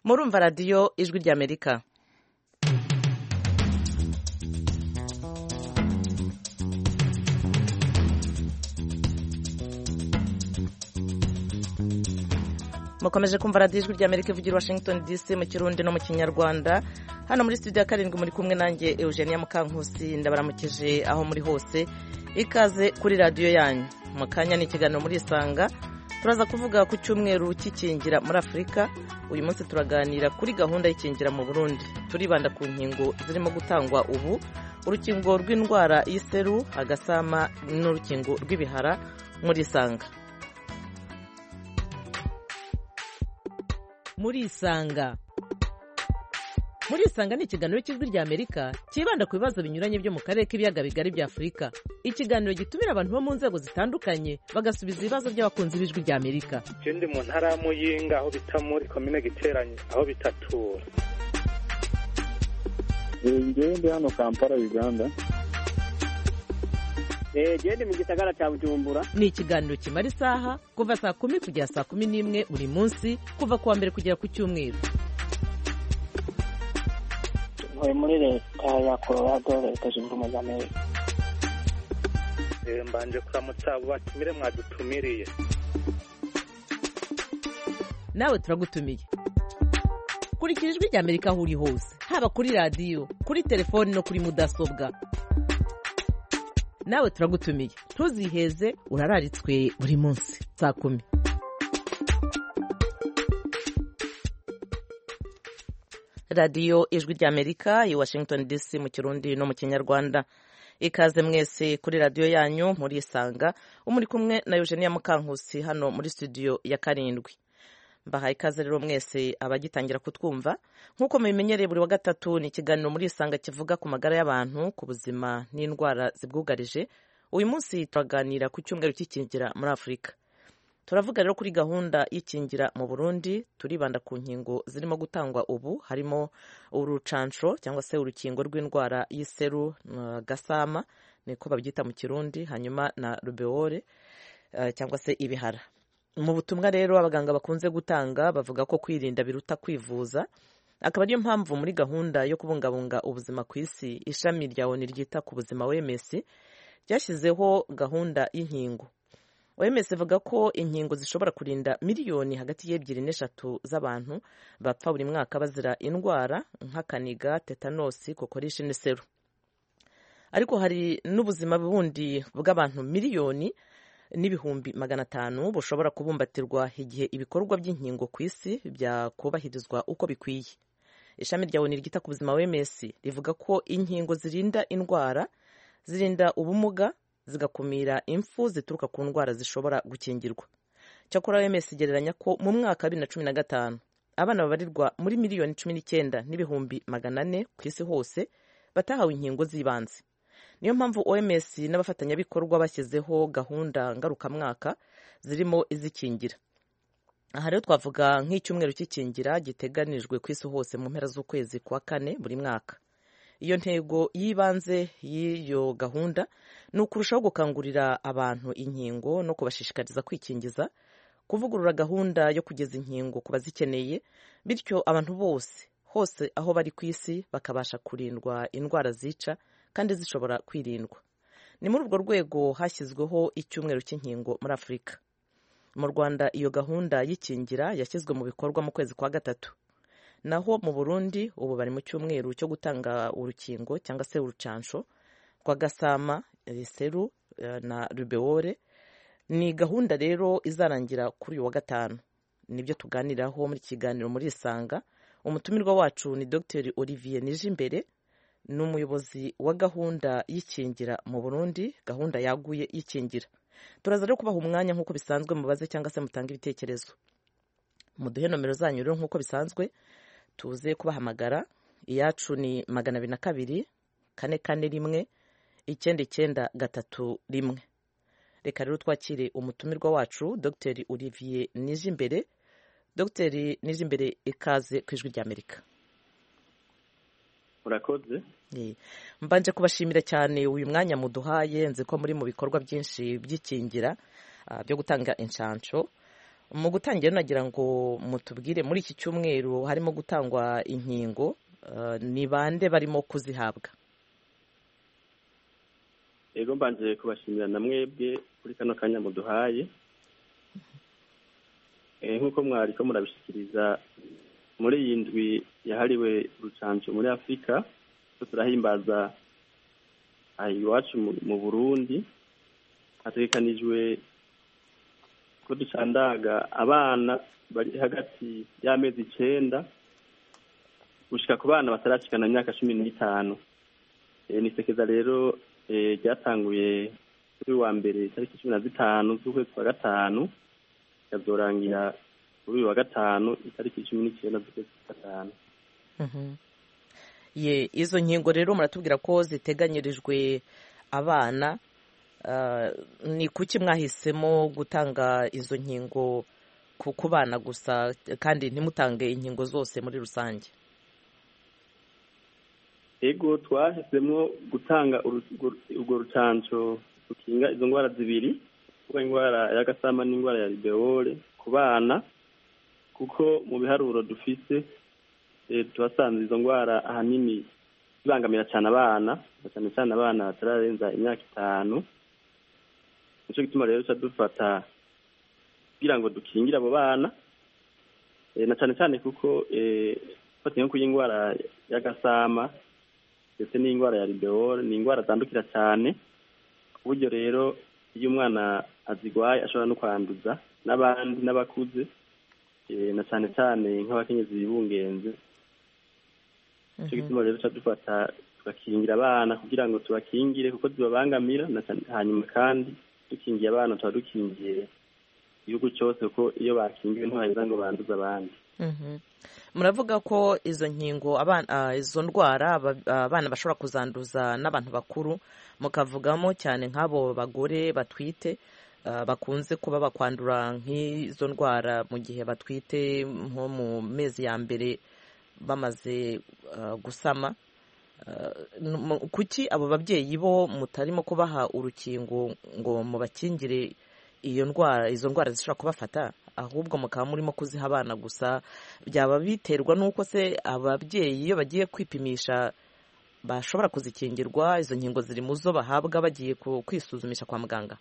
murumva radiyo ijwi ry'amerika mukomeje kumva radiyo ijwi ry'amerika ivugira washington dc mu kirundi no mu kinyarwanda hano muri studio ya karindwi muri kumwe nanjye eugenia mukankusi ndabaramukije aho muri hose ikaze kuri radiyo yanyu mu kanya ni ikiganiro muri isanga turaza kuvuga ku cyumweru cy'ikingira muri afurika uyu munsi turaganira kuri gahunda y'ikingira mu burundi turibanda ku nkingo zirimo gutangwa ubu urukingo rw'indwara y'iseru agasama n'urukingo rw'ibihara muri isanga muri isanga muri isanga ni ikiganiro cy'ijwi rya amerika cyibanda ku bibazo binyuranye byo mu karere k'ibiyaga bigari bya afurika ikiganiro gitumira abantu bo mu nzego zitandukanye bagasubiza ibibazo by'abakunzi b'ijwi rya amerika je ndi mu ntara ya muyinga aho bita muri komine giteranye aho bitatura ngewe ndi hano kampala uganda genda mu gisagara cya bujumbura ni ikiganiro kimara isaha kuva saa kumi kugera saa kumi n'imwe buri munsi kuva ku wa mbere kugera ku cyumweru ntuye muri leta ya colorado leta zunze ubumwe za amerika Eh, mbanje kuramutsa abo batumire mwadutumiriye nawe turagutumiye kurikira ijwi rya amerika aho uri hose haba kuri radiyo kuri telefoni no kuri mudasobwa nawe turagutumiye ntuziheze urararitswe buri munsi saa kumi radiyo ijwi rya amerika i washington dc mu kirundi no mu kinyarwanda ikaze mwese kuri radiyo yanyu muri isanga umuri kumwe na eugenia mukankusi hano muri studio ya karindwi mbahaye ikaze rero mwese abagitangira kutwumva nk'uko mubimenyereye buri wa gatatu ni ikiganiro muri isanga kivuga ku magara y'abantu ku buzima n'indwara zibwugarije uyu munsi turaganira ku cyumweru cy'ikingira muri afurika turavuga rero kuri gahunda y'ikingira mu burundi turibanda ku nkingo zirimo gutangwa ubu harimo urucanco cyangwa se urukingo rw'indwara y'iseru uh, gasama niko babyita mu kirundi hanyuma na rubeole uh, cyangwa se ibihara mu butumwa rero abaganga bakunze gutanga bavuga ko kwirinda biruta kwivuza akaba ariyo mpamvu muri gahunda yo kubungabunga ubuzima ku isi ishami rya oni ryita ku buzima wms ryashyizeho gahunda y'inkingo oms ivuga ko inkingo zishobora kurinda miliyoni hagati y'ebyiri n'eshatu z'abantu bapfa buri mwaka bazira indwara nk'akaniga tetanosi kokorishi n'iseru ariko hari n'ubuzima bundi bw'abantu miliyoni n'ibihumbi magana atanu bushobora kubumbatirwa igihe ibikorwa by'inkingo ku isi byakubahirizwa uko bikwiye ishami rya oni ryita ku buzima wms rivuga ko inkingo zirinda indwara zirinda ubumuga zigakumira impfu zituruka ku ndwara zishobora gukingirwa cyakora wms igereranya ko mu mwaka wa bibiri na cumi na gatanu abana babarirwa muri miliyoni cumi n'icyenda n'ibihumbi magana ane ku isi hose batahawe inkingo z'ibanze niyo mpamvu oms n'abafatanyabikorwa bashyizeho gahunda ngarukamwaka zirimo izikingira aha rero twavuga nk'icyumweru cy'ikingira giteganijwe ku isi hose mu mpera z'ukwezi kwa kane buri mwaka iyo ntego y'ibanze y'iyo gahunda ni ukurushaho gukangurira abantu inkingo no kubashishikariza kwikingiza kuvugurura gahunda yo kugeza inkingo ku bazikeneye bityo abantu bose hose aho bari ku isi bakabasha kurindwa indwara zica kandi zishobora kwirindwa ni muri urwo rwego hashyizweho icyumweru cy'inkingo muri afurika mu rwanda iyo gahunda y'ikingira yashyizwe mu bikorwa mu kwezi kwa gatatu naho mu burundi ubu bari mu cyumweru cyo gutanga urukingo cyangwa se urucansho rwa gasama seru na rubeole ni gahunda rero izarangira kuri uyu wa gatanu nibyo tuganiraho muri kiganiro muri isanga umutumirwa wacu ni dr olivier nijimbere ni umuyobozi wa gahunda y'ikingira mu burundi gahunda yaguye y'ikingira turaza rero kubaha umwanya nk'uko bisanzwe mubaze cyangwa se mutange ibitekerezo muduhe nomero zanyu rero nk'uko bisanzwe tuze kubahamagara iyacu ni magana abiri na kabiri kane kane rimwe icyenda icyenda gatatu rimwe reka rero twakire umutumirwa wacu dr olivier nijimbere dr nijimbere ikaze ku ijwi ry'amerika urakoze mbanje kubashimira cyane uyu mwanya muduhaye nzi ko muri mu bikorwa byinshi by'ikingira byo gutanga inshansho mu gutangira nagira ngo mutubwire muri iki cyumweru harimo gutangwa inkingo ni bande barimo kuzihabwa ego mbanje kubashimira na mwebwe kuri kano kanya muduhaye nk'uko mwari ko murabishyikiriza muri iyi ndwi yahariwe urucanco muri afurika turahimbaza aha iwacu mu burundi hategekanijwe ko ducandaga abana bari hagati y'amezi icenda gushika ku bana batarashikana imyaka cumi n'itanu ni sekeza rero ryatanguye kuri wa mbere itariki cumi na zitanu z'ukwezi kwa gatanu ikazorangira kuri uyu wa gatanu itariki cumi n'icyenda z'ukwezi kwa gatanu ye izo nkingo rero muratubwira ko ziteganyirijwe abana ni kuki mwahisemo gutanga izo nkingo ku bana gusa kandi ntimutange inkingo zose muri rusange ego twahisemo gutanga urwo rucanco rukinga izo ndwara zibiri kuba indwara y'agasama n'indwara ya ribeole ku bana kuko mu biharuro dufise tuhasanze izo ndwara ahanini zibangamira cyane abana cyane cyane abana batararenza imyaka itanu nicyo gituma rero duca dufata kugira ngo dukingire abo bana na cyane cyane kuko fatiye nko indwara y'agasama ndetse n'indwara ya ribeole ni indwara zandukira cyane ku buryo rero iyo umwana azigwaye ashobora no kwanduza n'abandi n'abakuze na cyane cyane nk'abakenyezi bibungenze nicyo gituma rero duca dufata tugakingira abana kugira ngo tubakingire kuko zibabangamira hanyuma kandi dukingiye abana tuba dukingiye igihugu cyose kuko iyo bakingiwe ntibaheza ngo banduze abandi muravuga ko izo nkingo izo ndwara abana bashobora kuzanduza n'abantu bakuru mukavugamo cyane nk'abo bagore batwite bakunze kuba bakwandura nk'izo ndwara mu gihe batwite nko mu mezi ya mbere bamaze gusama kuki abo babyeyi bo mutarimo kubaha urukingo ngo mubakingire iyo ndwara izo ndwara zishobora kubafata ahubwo mukaba murimo kuziha abana gusa byaba biterwa n'uko se ababyeyi iyo bagiye kwipimisha bashobora kuzikingirwa izo nkingo ziri mu zo bahabwa bagiye kwisuzumisha kwa muganga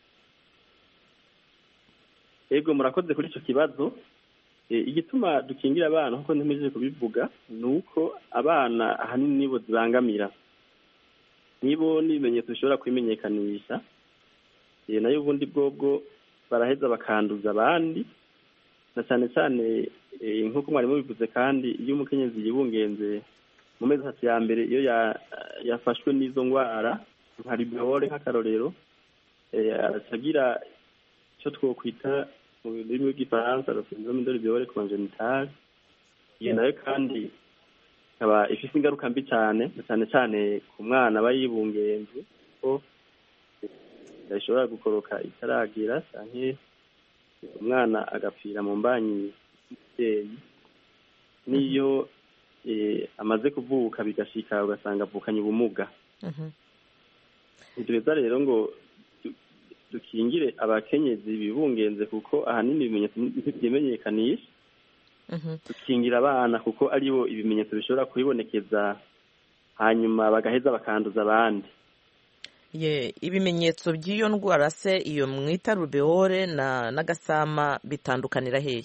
yego murakoze kuri icyo kibazo igituma dukingira abana nk'uko ntimejeje kubivuga ni uko abana ahanini nibo zibangamira nibo n'ibimenyetso bishobora kwimenyekanisha nayo ubundi bwobwo baraheza bakanduza abandi na cyane cyane nk'uko mwarimu bivuze kandi iyo umukenyezi yibungenze mu mezi atatu ya mbere iyo yafashwe n'izo ndwara nka ribeole nk'akarorero aracagira icyo twokwita mu rurimi rw'igifaransa syndrome de ribeole congénitale iyo nayo kandi ikaba ifite ingaruka mbi cyane cyane cyane ku mwana aba yibungenze ko ishobora gukoroka itaragira cyane umwana agapfira mu mbanyi y'umubyeyi n'iyo amaze kuvuka bigashika ugasanga avukanye ubumuga ntitureza rero ngo dukingire abakenyezi bibungenze kuko ahanini ibimenyetso ntibyimenyekanisha dukingira abana kuko aribo ibimenyetso bishobora kubibonekeza hanyuma bagaheza bakanduza abandi ye ibimenyetso by'iyo ndwara se iyo mwita rubeole na n'agasama bitandukanira hehe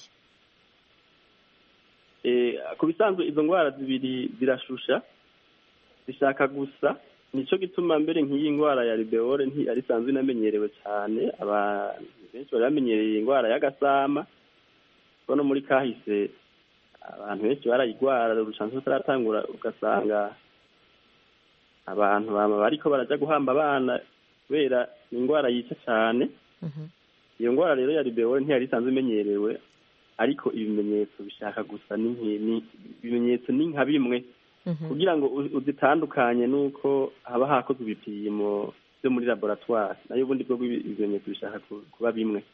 ku bisanzwe izo ndwara zibiri zirashusha zishaka gusa nicyo gituma mbere nk'iyi ndwara ya ribeole ntiyari isanzwe inamenyerewe cyane abantu benshi bari bamenyereye indwara y'agasama kuko no muri kahise abantu benshi barayigwara urushanzo rutaratangura ugasanga abantu bariko barajya guhamba abana kubera indwara yica cyane iyo ndwara rero ya ribeole ntiyari isanzwe imenyerewe ariko ibimenyetso bishaka gusa ibimenyetso ni nka bimwe kugira ngo uzitandukanye n'uko haba hakozwe ibipimo byo muri laboratwari nayo ubundi bwo ibimenyetso bishaka kuba bimwe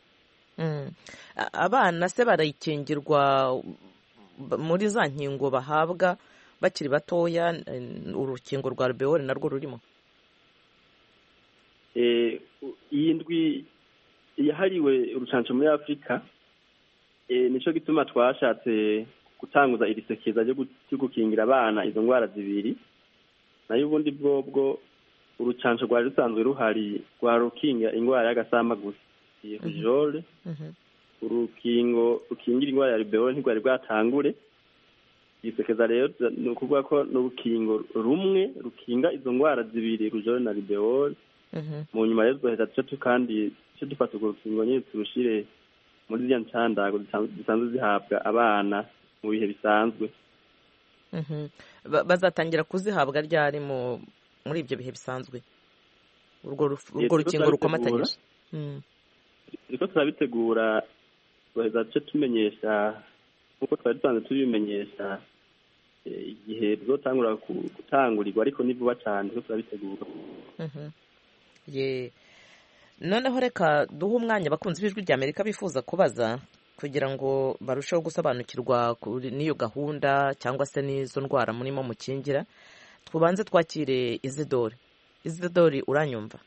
abana se barayikingirwa muri za nkingo bahabwa bakiri batoya urukingo rwa rubeole narwo rurimo iyi ndwi yahariwe urucanco muri afurika Eh, nico gituma twashatse gutanguza iri sekeza ryo gu- ryo gukingira abana izo ndwara zibiri nayo ubundi bwobwo urucanco rwari rusanzwe ruhari rwa rukinga indwara y'agasama gusa iyi rujole Mhm. urukingo rukingira indwara ya rubeole ntirwari bwatangure isekeza rero ni ukuvuga ko n'urukingo rumwe rukinga izo ndwara zibiri rujole na rubeole Mhm. mu nyuma rero duheza duce tu kandi duce dufata urwo rukingo nyine turushire muri ziriya ncandago zisanzwe zisanzwe zihabwa abana mu bihe bisanzwe Mhm. Ba- bazatangira kuzihabwa ryari mu muri ibyo bihe bisanzwe urwo ruf- urwo Yego, rukingo turabitegura. rukomatanyije Mm. turiko turabitegura duheza duce tumenyesha nk'uko twari dusanzwe tubimenyesha eh, igihe tuzotangura ku- gutangurirwa ariko ni vuba cane turiko turabitegura Mhm. ye noneho reka duhe umwanya abakunzi b'ijwi rya amerika bifuza kubaza kugira ngo barusheho gusobanukirwa kuri n'iyo gahunda cyangwa se n'izo ndwara murimo mukingira tubanze twakire izidori izidori uranyumva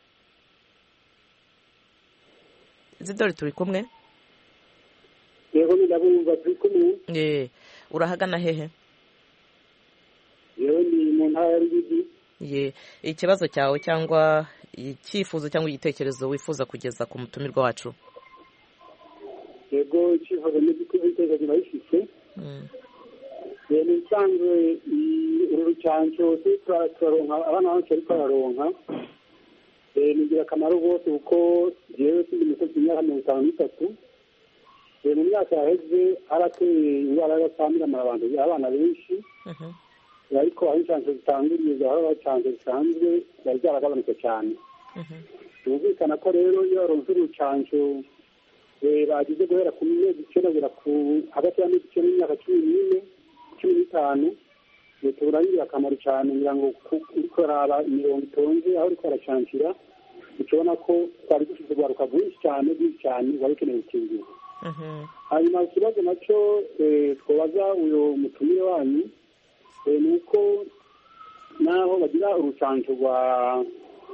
izidori turi kumwe yego ndabumva turi kumwe ye urahagana hehe yewe ni mu ntara ya rugigi ye ikibazo cyawe cyangwa icyifuzo cyangwa igitekerezo wifuza kugeza ku mutumirwa wacu yego icyifuzo n'igikuzi iteka bayifise Mm. Eh, ni bisanzwe i- uru rucanco turi tura- turaronka abana bacu ariko bararonka Eh, ni ingirakamaro rwose kuko jewe sindi mukozi imyaka mirongo itanu n'itatu Eh, mu myaka yaheze harateye indwara y'agasambiramara abantu abana benshi Mhm. ariko aho incanco zitanguriye zahora bacanco zisanzwe zari zaragabanutse cyane Mhm. byumvikana ko rero iyo baronse urucanco eh, bagize guhera ku mezi icyenda kugera ku hagati y'amezi icyenda n'imyaka cumi n'ine cumi n'itanu eh, tubura ari ingirakamaro cyane ngira ngo ku- uriko uraraba imirongo itonze aho uriko aracancira ukibona ko twari dufite urwaruka rwinshi cyane rwinshi cyane wari ukeneye gukingirwa Mhm. hanyuma ikibazo nacyo eh, twabaza uyu mutumire wanyu eh, ni uko naho bagira urucanco rwa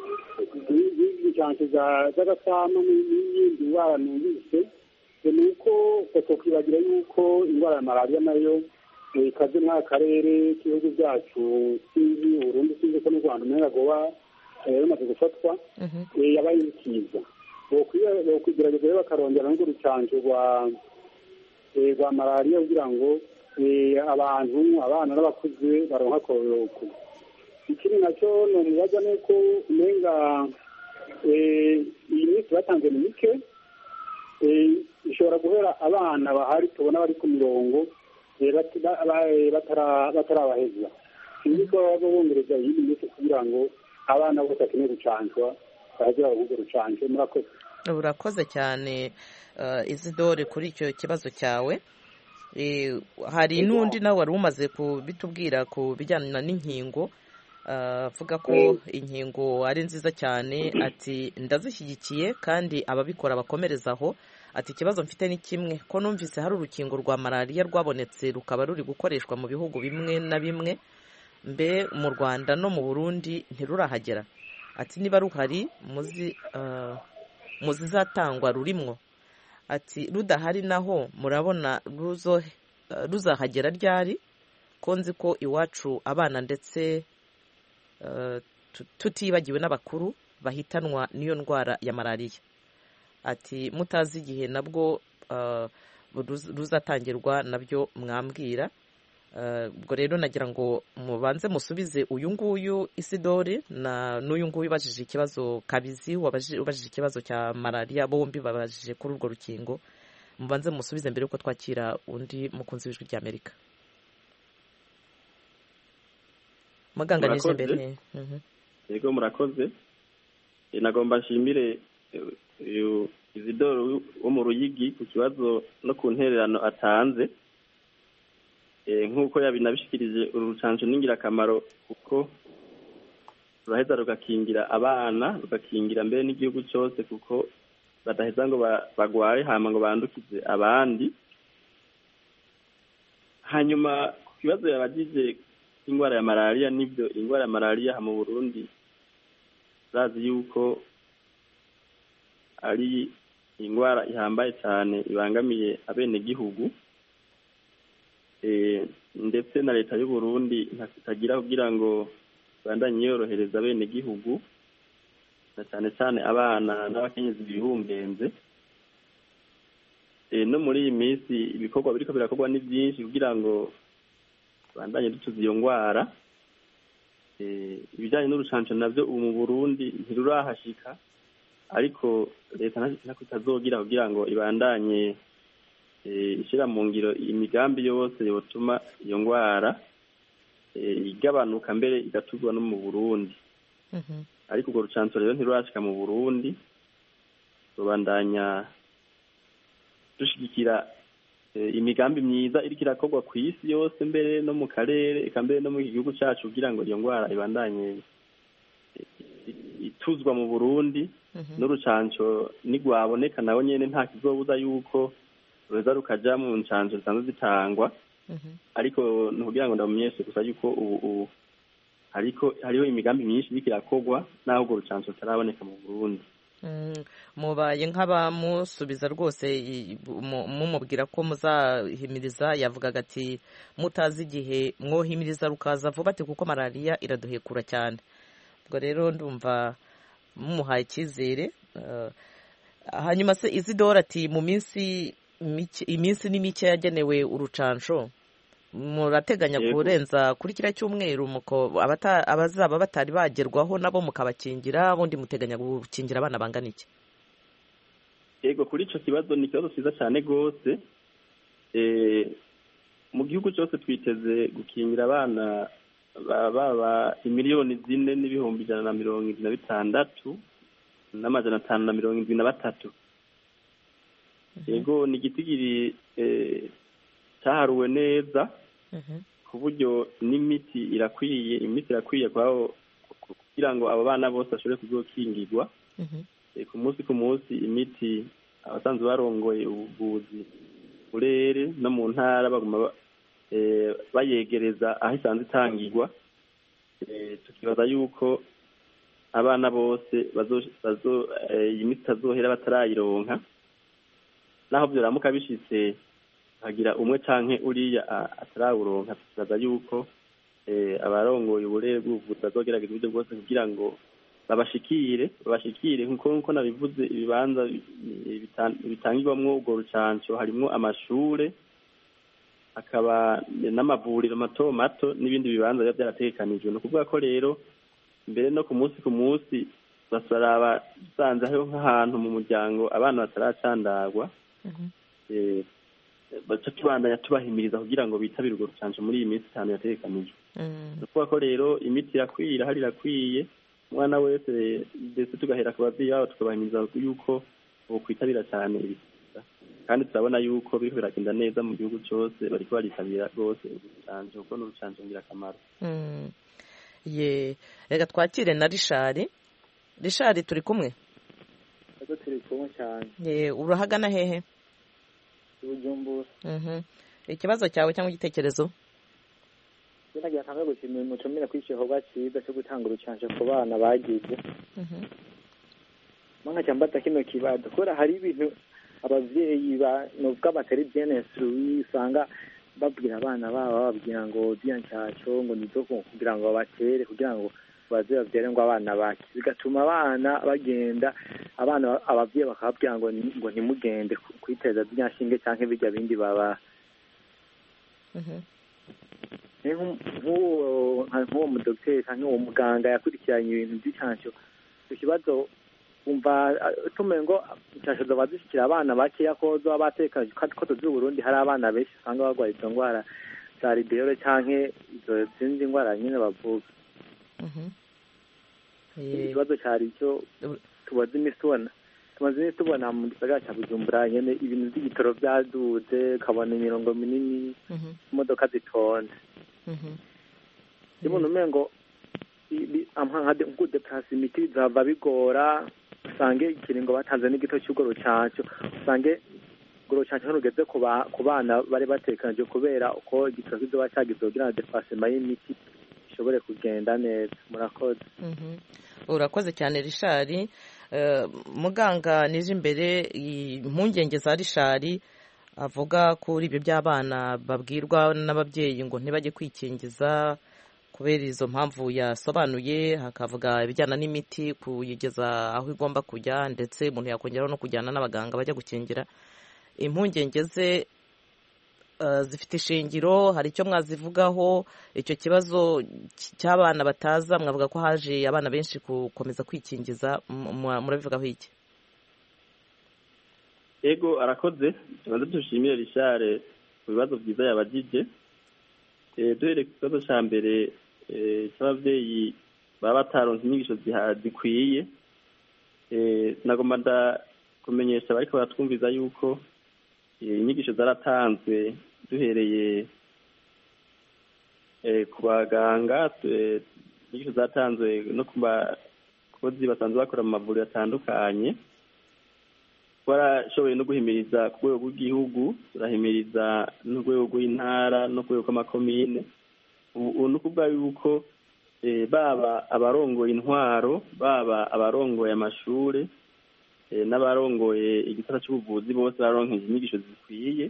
incanco z'agasama n'iyindi ndwara numvise eh, ni uko batokwibagira yuko indwara ya malariya nayo eh, ikaze muri aka karere k'ibihugu byacu sinzi uburundi sinzi ko n'u rwanda umenga goba eh, rumaze gufatwa Mhm. eh, yabaye ikiza bokwigerageza rero bakarongera n'urwo rucanco rwa eh, rwa malariya kugira ngo eh, abantu abana n'abakuze baronka kororoka ikindi nacyo nomubaza ni uko umenga eh, iyi minsi batanze ni mike eh, ishobora guhera abana bahari tubona bari ku mirongo eh, bati- ba- ba- eh, batara- batarabaheza sinzi ko baba bongereza iyindi minsi kugira ngo abana bose bakeneye gucancwa baze baronke urwo rucanco murakoze urakoze cyane uh, izidore kuri icyo kibazo cyawe Eh, hari n'undi nawe wari umaze kubitubwira ku bijyana n'inkingo uh, avuga ko inkingo ari nziza cyane ati ndazishyigikiye kandi ababikora bakomereza aho ati ikibazo mfite ni kimwe ko numvise hari urukingo rwa malariya rwabonetse rukaba ruri gukoreshwa mu bihugu bimwe na bimwe mbe mu rwanda no mu burundi ntirurahagera ati niba ruhari muzi uh, mu zizatangwa rurimwo ati rudahari naho murabona ruzo uh, ruzahagera ryari ko nzi ko iwacu abana ndetse uh, tu- tutibagiwe n'abakuru bahitanwa n'iyo ndwara ya malariya ati mutazi igihe nabwo uh, ruz- ruzatangirwa nabyo mwambwira Uh, ubwo rero nagira ngo mubanze musubize uyu nguyu isidori na n'uyu nguyu ubajije ikibazo kabizi wabaji- ubajije ikibazo cya malariya bombi babajije kuri urwo rukingo mubanze musubize mbere yuko twakira undi mukunzi w'ijwi ry'amerika muganganije Murakoze. mbere Mhm. yego murakoze Eh, nagomba nshimire eh, uyu izidoro wo mu ruyigi ku kibazo no ku ntererano atanze Eh, nk'uko yabinabishikirije uru rucanco ni ingirakamaro kuko ruraheza rugakingira abana rugakingira mbere n'igihugu cyose kuko badaheza ngo ba- bagware hama ngo bandukize abandi hanyuma ku kibazo yabagije indwara ya malariya nibyo indwara ya malariya aha mu burundi bazi yuko ari indwara ihambaye cyane ibangamiye abenegihugu Eh, ndetse na leta y'u Burundi itagira kugira ngo ibandanye yorohereza abenegihugu na cyane cyane abana n'abakenyezi bihungenze Eh, no muri iyi minsi ibikorwa biriko birakorwa ni byinshi kugira ngo bandanye dutuza iyo ndwara Eh, ibijyanye n'urucanco navyo ubu mu burundi ntirurahashika ariko leta nta- ntako itazogira kugira ngo ibandanye eh, ishira mu ngiro imigambi yose yotuma iyo ndwara eh, igabanuka mbere igatuzwa no mu burundi Mhm. ariko urwo rucanco rero ntirurashika mu burundi rubandanya dushigikira eh, imigambi myiza iriko irakorwa ku isi yose mbere no mu karere eka mbere no mu gihugu cacu kugira ngo iyo ndwara ibandanye eh, ituzwa mu burundi Mhm. n'urucanco nigwaboneka nawe nyene nta kizobuza yuko ruza rukaja mu ncanco zisanzwe zitangwa Mhm. ariko ni kugira ngo ndamumenyeshe gusa yuko ubu ubu hariko hariho imigambi myinshi iriko irakorwa naho urwo rucanco rutaraboneka mu burundi Mm, mubaye nk'abamusubiza rwose i- mu- mumubwira ko muzahimiriza yavugaga ati mutazi igihe mwohimiriza rukaza vuba ati kuko malariya iraduhekura cyane ubwo rero ndumva mumuhaye icyizere eh, hanyuma se izidora ati mu minsi mike iminsi ni mike yagenewe urucanco murateganya Yego. kurenza kuri kiriya cyumweru muko abata- abazaba batari bagerwaho nabo mukabakingira ubundi muteganya gukingira abana bangana iki yego kuri ico kibazo ni ikibazo ciza cane rwose Eh, mu gihugu cyose twiteze gukingira abana ba- baba imiliyoni zine n'ibihumbi ijana na mirongo indwi na bitandatu n'amajana atanu na mirongo indwi na batatu yego ni igitigiri eh, caharuwe neza Mhm. ku buryo n'imiti irakwiye imiti irakwiye kwabo kugira ngo abo bana bose bashobore kuzokingirwa Mhm. Eh, ku munsi ku munsi imiti abasanzwe barongoye ubuvuzi burere no mu ntara baguma ba- eh, bayegereza aho isanzwe itangirwa Eh, tukibaza yuko abana bose bazo bazo eh, iyi miti itazohera batarayironka naho vyoramuka bishitse hagira umwe canke uriya a- atarawuronka tukibaza yuko eh, abarongoye uburere bw'ubuvuzi bazogerageza uburyo bwose kugira ngo babashikire babashikire nkuko nkuko nabivuze ibibanza bi- bitan- bitangirwamwo urwo rucanco harimwo amashure hakaba n'amavuriro mato mato n'ibindi bibanza biba byarategekanijwe ni ukuvuga ko rero mbere no ku munsi ku munsi basaraba dusanze hariho nk'ahantu mu muryango abana bataracandagwa Mhm. eh, baca tubandanya tubahimiriza kugira ngo bitabire urwo rucanco muri iyi minsi itanu yategekanijwe Mm. ni ukuvuga ko rero imiti irakwiye irahari irakwiye umwana wese ndetse tugahera ku babyeyi babo tukabahimiriza yuko bokwitabira cyane ibisiza kandi turabona yuko biriko biragenda neza mu gihugu cyose bariko baritabira rwose urucanco kuko ni urucanco ngirakamaro Mm. ye reka twakire na rishari rishari turi kumwe Ego turi kumwe cyane ye urahagana hehe ibujumbura Mhm. ikibazo cyawe cyangwa igitekerezo iyo nagiye akamwe gushimira umutumire kuri igikorwa cyiza cyo gutanga urucanco ku bana bagize Mhm. mwana cyamba kino kibazo kubera hari ibintu abavyeyi ba nubwo abatari bien instruit usanga babwira abana babo bababwira ngo diya ncaco ngo nizo kugira ngo babatere kugira ngo baze bavyere ngo abana bake bigatuma abana bagenda abana abavyeyi bakababwira ngo ni- ngo ntimugende ku- kwiteza zirya nshinge canke birya bindi baba Mhm. ni nk'u- nk'uwo nka- nk'uwo mudogiteri canke uwo muganga yakurikiranye ibintu vy'icanco icyo kibazo umva tumenye ngo inshansho zoba zishikira abana bakeya ko zoba batekanye ko tuzi Burundi hari abana benshi usanga barwaye izo ndwara za ribeyore canke izo zindi ndwara nyine bavuga Mhm. iki Ye- kibazo cyari icyo tumaze iminsi tubona tumaze iminsi tubona mu gisagara cya bujumbura nyene ibintu by'igitoro byaduze ukabona imirongo minini Mhm. imodoka zitonze Mhm. iyo umuntu umengo nkudeplasa imiti bizava bigora usange ikiringo batanze n'igito cy'urwo rucanco usange urwo rucanco ntirugeze ku ba- ku bana bari batekanije kubera uko igitoro kizoba cyagize kugira ngo deplasema y'imiti ishobore kugenda neza murakoze Mhm. urakoze cyane rishari muganga nije imbere impungenge za rishari avuga kuri ibyo by'abana babwirwa n'ababyeyi ngo ntibajye kwikingiza kubera izo mpamvu yasobanuye hakavuga ibijyana n'imiti kuyigeza aho igomba kujya ndetse umuntu yakongeraho no kujyana n'abaganga bajya gukingira impungenge ze zifite ishingiro hari icyo mwazivugaho icyo kibazo cy'abana bataza mwavuga ko haje abana benshi gukomeza kwikingiza murabivugaho iki ego arakoze tubanza dushimire rishare ku bibazo byiza yabagije duhereye ku kibazo cya mbere cy'ababyeyi baba bataronse inyigisho zikwiye nagomba ndakumenyesha bariko baratwumviza yuko inyigisho zaratanzwe duhereye ku baganga inyigisho zatanzwe no ku bakozi basanzwe bakora mu mavuriro atandukanye twarashoboye no guhimiriza ku rwego rw'igihugu turahimiriza n'urwego rw'intara no ku rwego rw'amakomine ubu ni ukuvuga yuko baba abarongoye intwaro baba abarongoye amashuri n'abarongoye igisata cy'ubuvuzi bose baronkeje inyigisho zikwiye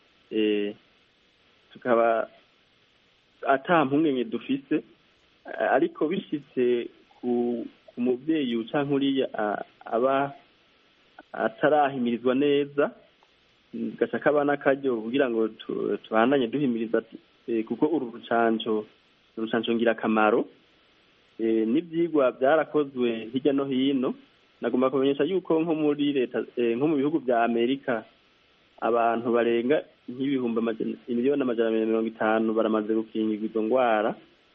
tukaba ata mpungenge dufise ariko bishyitse ku mubyeyi uca nkuriya aba atarahimirizwa neza gashaka abana akaryo kugira ngo tuhandanye duhimiriza kuko uru rucanco urucanco ngirakamaro n'ibyigwa byarakozwe hirya no hino nagomba kumenyesha yuko nko muri leta nko mu bihugu bya amerika abantu barenga nk'ibihumbi miliyoni amajana mirongo itanu baramaze gukingirwa izo ndwara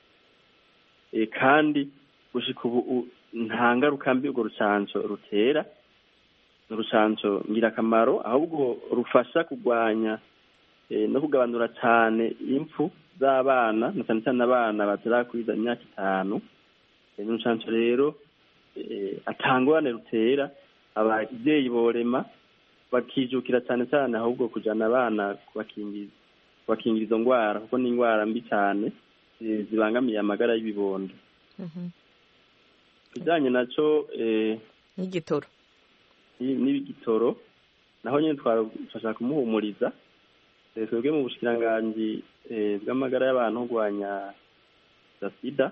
kandi gushika ubu nta ngaruka mbi urwo rucanco rutera ni urucanco ngirakamaro ahubwo rufasha kurwanya no kugabanura cyane impfu z'abana na cyane cyane abana batarakwiza imyaka itanu ni urucanco rero atangwane rutera ababyeyi borema bakijukira cyane cyane ahubwo kujyana abana kubakingira izo ndwara kuko ni indwara mbi cyane zibangamiye amagara y'ibibondo kijyanye nacyo n'igitoro n'ibigitoro naho nyine twafasha kumuhumuriza twebwe mu bushikiranganji bw'amagara y'abantu kurwanya sida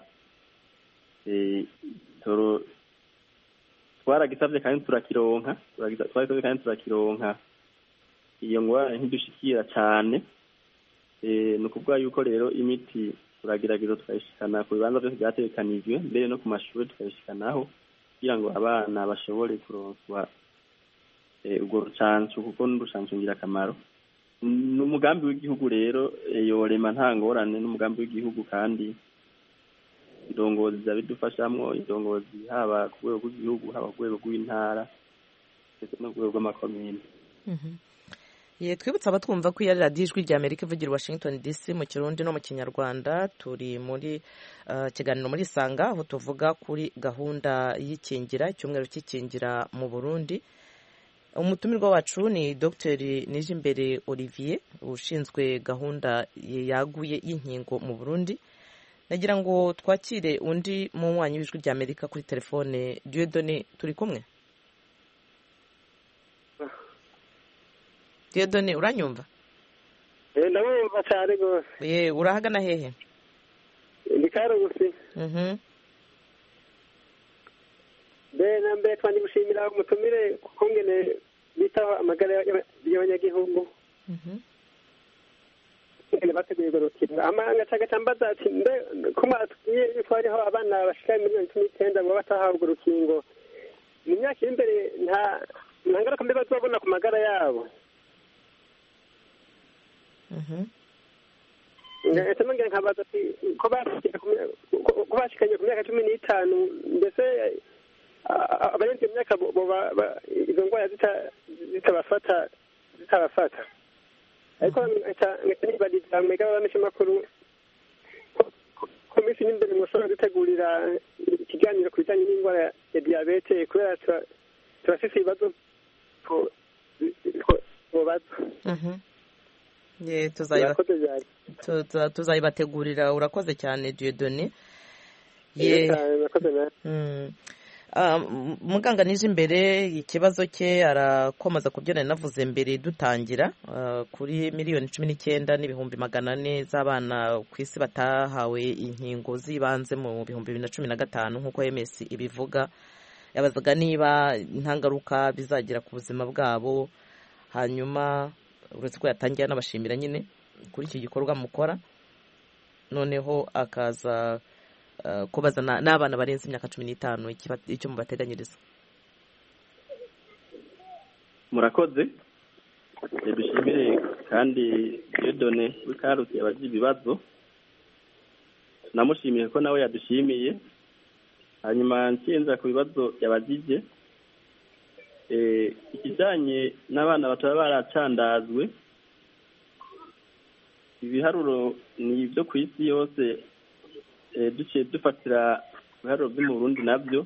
igitoro twaragisabye kandi turakironka twagisabye kandi turakironka iyo ngwara ntidushikira cyane ni ukuvuga yuko rero imiti turagerageza tukayishikana ku bibanza byose byatekanijwe mbere no ku mashuri tukayishikanaho kugira ngo abana bashobore kuronswa urwo rucanco kuko ni urucanco ngirakamaro ni umugambi w'igihugu rero yorema nta ngorane n'umugambi w'igihugu kandi indongozi zabidufashamwo indongozi haba ku rwego rw'igihugu haba ku rwego rw'intara ndetse no ku rwego rw'amakomine twibutsa abatwumva ko iya radiyo ijwi rya amerika ivugira washington dc mu kirundi no mu kinyarwanda turi muri kiganiro muri sanga aho tuvuga kuri gahunda y'ikingira icyumweru cy'ikingira mu burundi umutumirwa wacu ni dr nijimbere olivier ushinzwe gahunda yaguye y'inkingo mu burundi nagira ngo twakire undi munywanyi w'ijwi rya amerika kuri telefone diyodone turi kumwe diyodone uranyumva ndabumva cyane rwose ye urahagana hehe ni karugusi mbere na mbere twandi gushimira umutumire kuko ngene bitaho amagara y'abanyagihugu ngene bateguye urwo rukino amahanga cagaca mbaza ati mbe ko mwatubwiye yuko hariho abana bashika miliyoni cumi n'icyenda baba batahawe urwo rukingo mu myaka iri imbere nta nta ngaruka mbi bazobona ku magara yabo ndetse ngira nkabaza ati ko bashikanye ku myaka cumi n'itanu mbese abarenze iyo myaka izo ndwara zitabafata zitabafata ariko nibariza mwega abamenyeshamakuru ko minsi n'imbere mushobora gutegurira ikiganiro ku bijyanye n'indwara ya diyabete kubera turafise ibibazo tubaza tuzayibategurira urakoze cyane diyodone Ah, m- muganga nije imbere ikibazo cye arakomeza ku byo nari navuze mbere dutangira ah, kuri miliyoni cumi n'icyenda n'ibihumbi magana ane z'abana ku isi batahawe inkingo z'ibanze mu bihumbi bibiri na cumi na gatanu nk'uko ms ibivuga yabazaga niba nta ngaruka bizagira ku buzima bwabo hanyuma uretse ko yatangiye anabashimira nyine kuri iki gikorwa mukora noneho akaza eh, kubaza na- n'abana barenze imyaka cumi n'itanu ikiba- icyo mubateganyiriza murakoze Eh, dushimire kandi diyodone w'ikarusi yabaje ibibazo namushimiye ko nawe yadushimiye hanyuma nsinza ku bibazo yabagije Eh, ikijyanye n'abana bataba baracandazwe ibiharuro ni ibyo ku isi yose eh, duciye dufatira ibiharuro byo mu burundi nabyo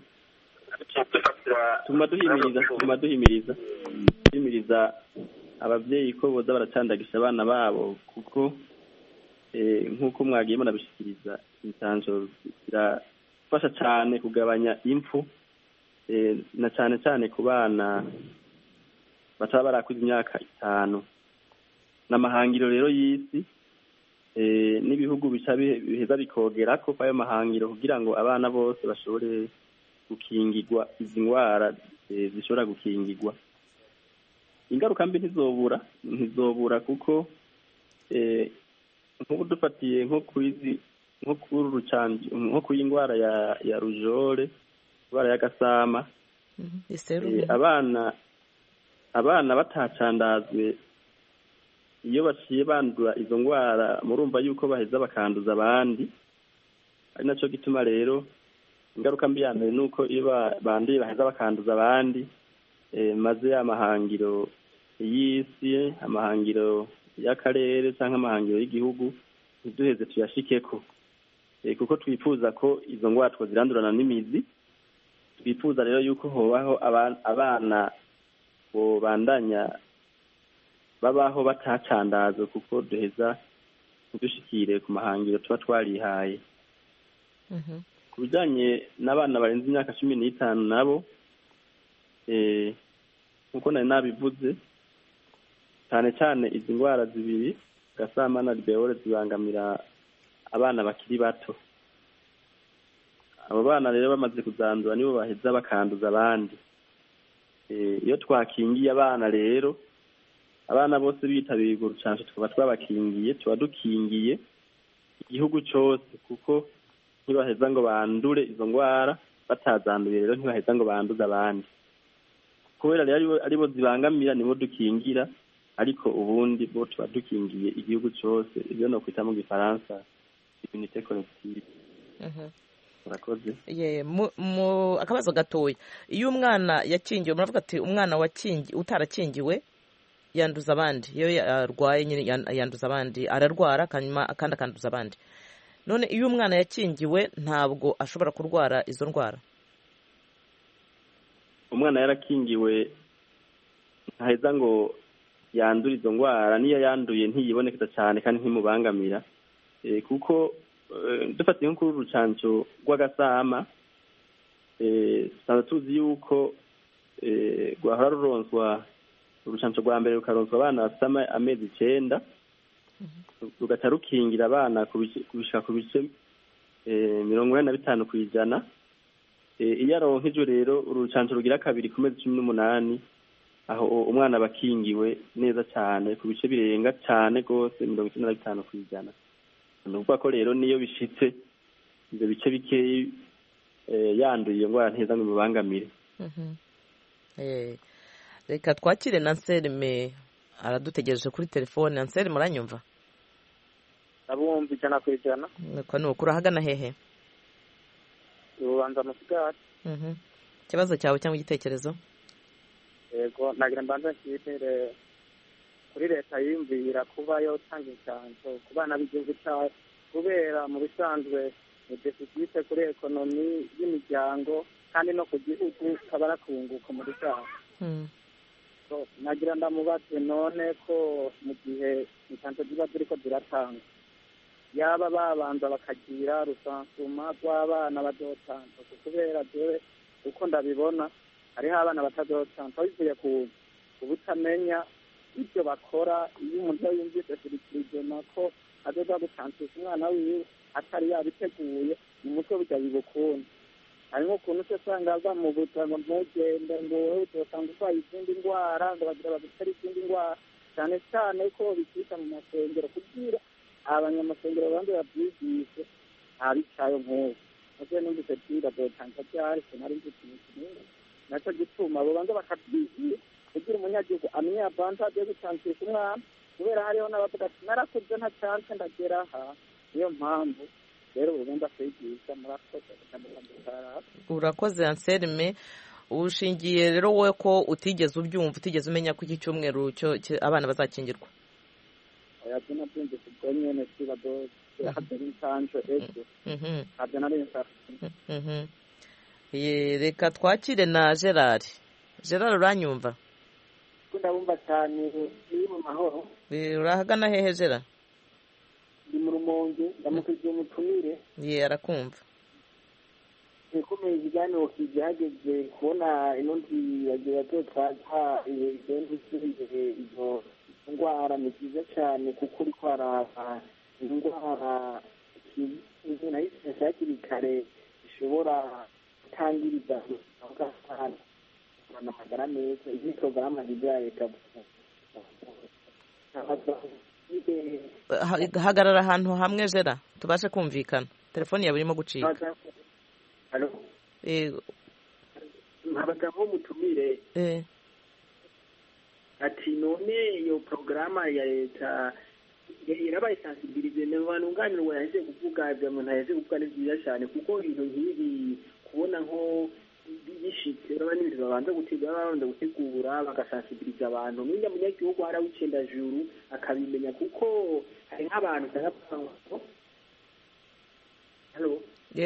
tuma duhimiriza tuma duhimiriza duhimiriza ababyeyi ko boza baracandagisha abana babo kuko eh, nk'uko mwagiye munabishikiriza intanjo zirafasha cyane kugabanya impfu eh, na cyane cyane ku bana bataba barakuze imyaka itanu n'amahangiro rero y'isi eh, n'ibihugu bica bihe- biheza bikogera ko ayo mahangiro kugira ngo abana bose bashobore gukingirwa izi ndwara eh, zishobora gukingirwa ingaruka mbi ntizobura ntizobura kuko eh, nk'ubu dufatiye nko kwizi nko kuri rucanji nko kuri indwara ya ya rujore indwara y'agasama iserumu Eh, abana abana batacandazwe iyo baciye bandura izo ndwara murumva yuko baheza bakanduza abandi ari nacyo gituma rero ingaruka mbi ya mbere ni uko iyo ba- banduye baheza bakanduza abandi eh, maze amahangiro y'isi amahangiro y'akarere cyangwa amahangiro y'igihugu ntiduheze tuyashikeko Eh, kuko twifuza ko izo ndwara twazirandurana n'imizi twifuza rero yuko hobaho aba- abana bobandanya babaho batacandazwe kuko duheza ntidushikire ku mahangiro tuba twarihaye Mhm. ku bijyanye n'abana barenze imyaka cumi n'itanu nabo eh, nk'uko nari nabivuze cyane cyane izi ndwara zibiri gasama na ribeore zibangamira abana bakiri bato abo bana rero bamaze kuzandura nibo baheza bakanduza abandi Eh, iyo twakingiye abana rero abana bose bitabiriye urwo rucanco tukaba twabakingiye tuba dukingiye igihugu cyose kuko ntibaheza ngo bandure izo ndwara batazanduye rero ntibaheza ngo banduze abandi kubera rero aribo- aribo zibangamira nibo dukingira ariko ubundi bo tuba dukingiye igihugu cyose ibyo no kwita mu gifaransa immunité collective Mhm. murakoze Ye, mu- mu akabazo gatoya iyo umwana yakingiwe muravuga ati umwana wakingi utarakingiwe yanduza abandi iyo yarwaye nyine yan- yanduza abandi ararwara hanyuma kandi akanduza abandi none iyo umwana yakingiwe ntabwo ashobora kurwara izo ndwara umwana yarakingiwe ntaheza ngo yandure izo ndwara niyo yanduye ntiyibonekeza cyane kandi ntimubangamira Eh, kuko eh, dufatiye nko kuri uru rucanco rw'agasama eh, tusanzwe tuzi yuko eh, rwahora ruronswa urucanco rwa mbere rukaronswa abana bafite ama- amezi icenda rugaca rukingira abana ku bice- kubishika ku bice eh, mirongo ine na bitanu ku ijana Eh, iyo aronkejwe rero urucanco rugira kabiri ku mezi cumi n'umunani aho umwana aba akingiwe neza cyane ku bice birenga cyane rwose mirongo icyenda na bitanu ku ijana ni ukuvuga ko rero niyo bishitse ibyo bice bikeyi eh, yanduye iyo ndwara nteza ngo imubangamire Mhm. Eh, reka twakire na nserime aradutegereje kuri telefone nserime uranyumva ndabumva ijana ku ijana ko ni ukuri ahagana hehe urubanza musigati Mhm. ikibazo cyawe cyangwa igitekerezo yego nagira mbanza nshimire kuri leta yiyumvira kuba yotanga incanco ku bana b'igihugu cyacu kubera mu bisanzwe ni defisite kuri ekonomi y'imiryango kandi no ku gihugu kaba arakunguka muri rusange Mhm. So, nagira ndamubaze none ko mu gihe incanco ziba ziriko ziratanga yaba babanza bakagira rusansuma rw'abana bazotanzwe kubera jewe uko ndabibona hariho abana batazocansa bivuye ku ubutamenya ibyo bakora iyo umuntu yumvise sirikirigena ko azoza gucansisha umwana wiwe atari yabiteguye mu mutwe burya bibukunda harimo ukuntu se usanga bamubuza ngo ntugende ngo wowe uzosanga urwaye izindi ndwara ngo bagira bagutera izindi ndwara cyane cyane ko bikita mu masengero kugira abanyamasengero bandi babyigishe ntabicayo nk'ubu nabyo numvise byiga byotanza byari sinari nzi ikintu kinini nacyo gituma abo banza bakabyigira kugira umunyagihugu amenye avantage yo gucansisha umwana kubera hariho n'abavuga ati narakuze nta chance ndagera aha niyo mpamvu rero ubundi kwigisha murakoze urakoze anselme ushingiye rero wowe ko utigeze ubyumva utigeze umenya ko iki cyumweru cyo abana bazakingirwa oya byo nabyumvise ubwo nyene siba hadera insanjo ejo ntabyo nari nsanzwe reka twakire na gerard gerard uranyumva ndabumva cyane iri mu mahoro urahagana hehe gerard ndi mu rumonge ndamutugiye umutumire ye arakumva ikomeye ikiganiro kije hageze kubona ino ntiyagira byo twaza igenda isubire izo ndwara ni byiza cyane kuko uri kwaraba indwara nahise hakiri kare zishobora gutangiriza bw'abantu amagara meza izi porogaramu ya leta hagarara ahantu hamwe jera tubashe kumvikana telefoni yawe irimo gucika nkabaga nko mutumire ati none iyo porogaramu ya leta irabaye sansibilize ni abantu nganirwa yaje kuvuga ibyo umuntu yaje kuvuga ni byiza cyane kuko ibintu nk'ibi kubona nko bishitse urabona n'ibintu babanza gutegura babanza gutegura bagasansibiliza abantu n'ujya munyagihugu harawicenda juru akabimenya kuko hari nk'abantu usanga bavuga halo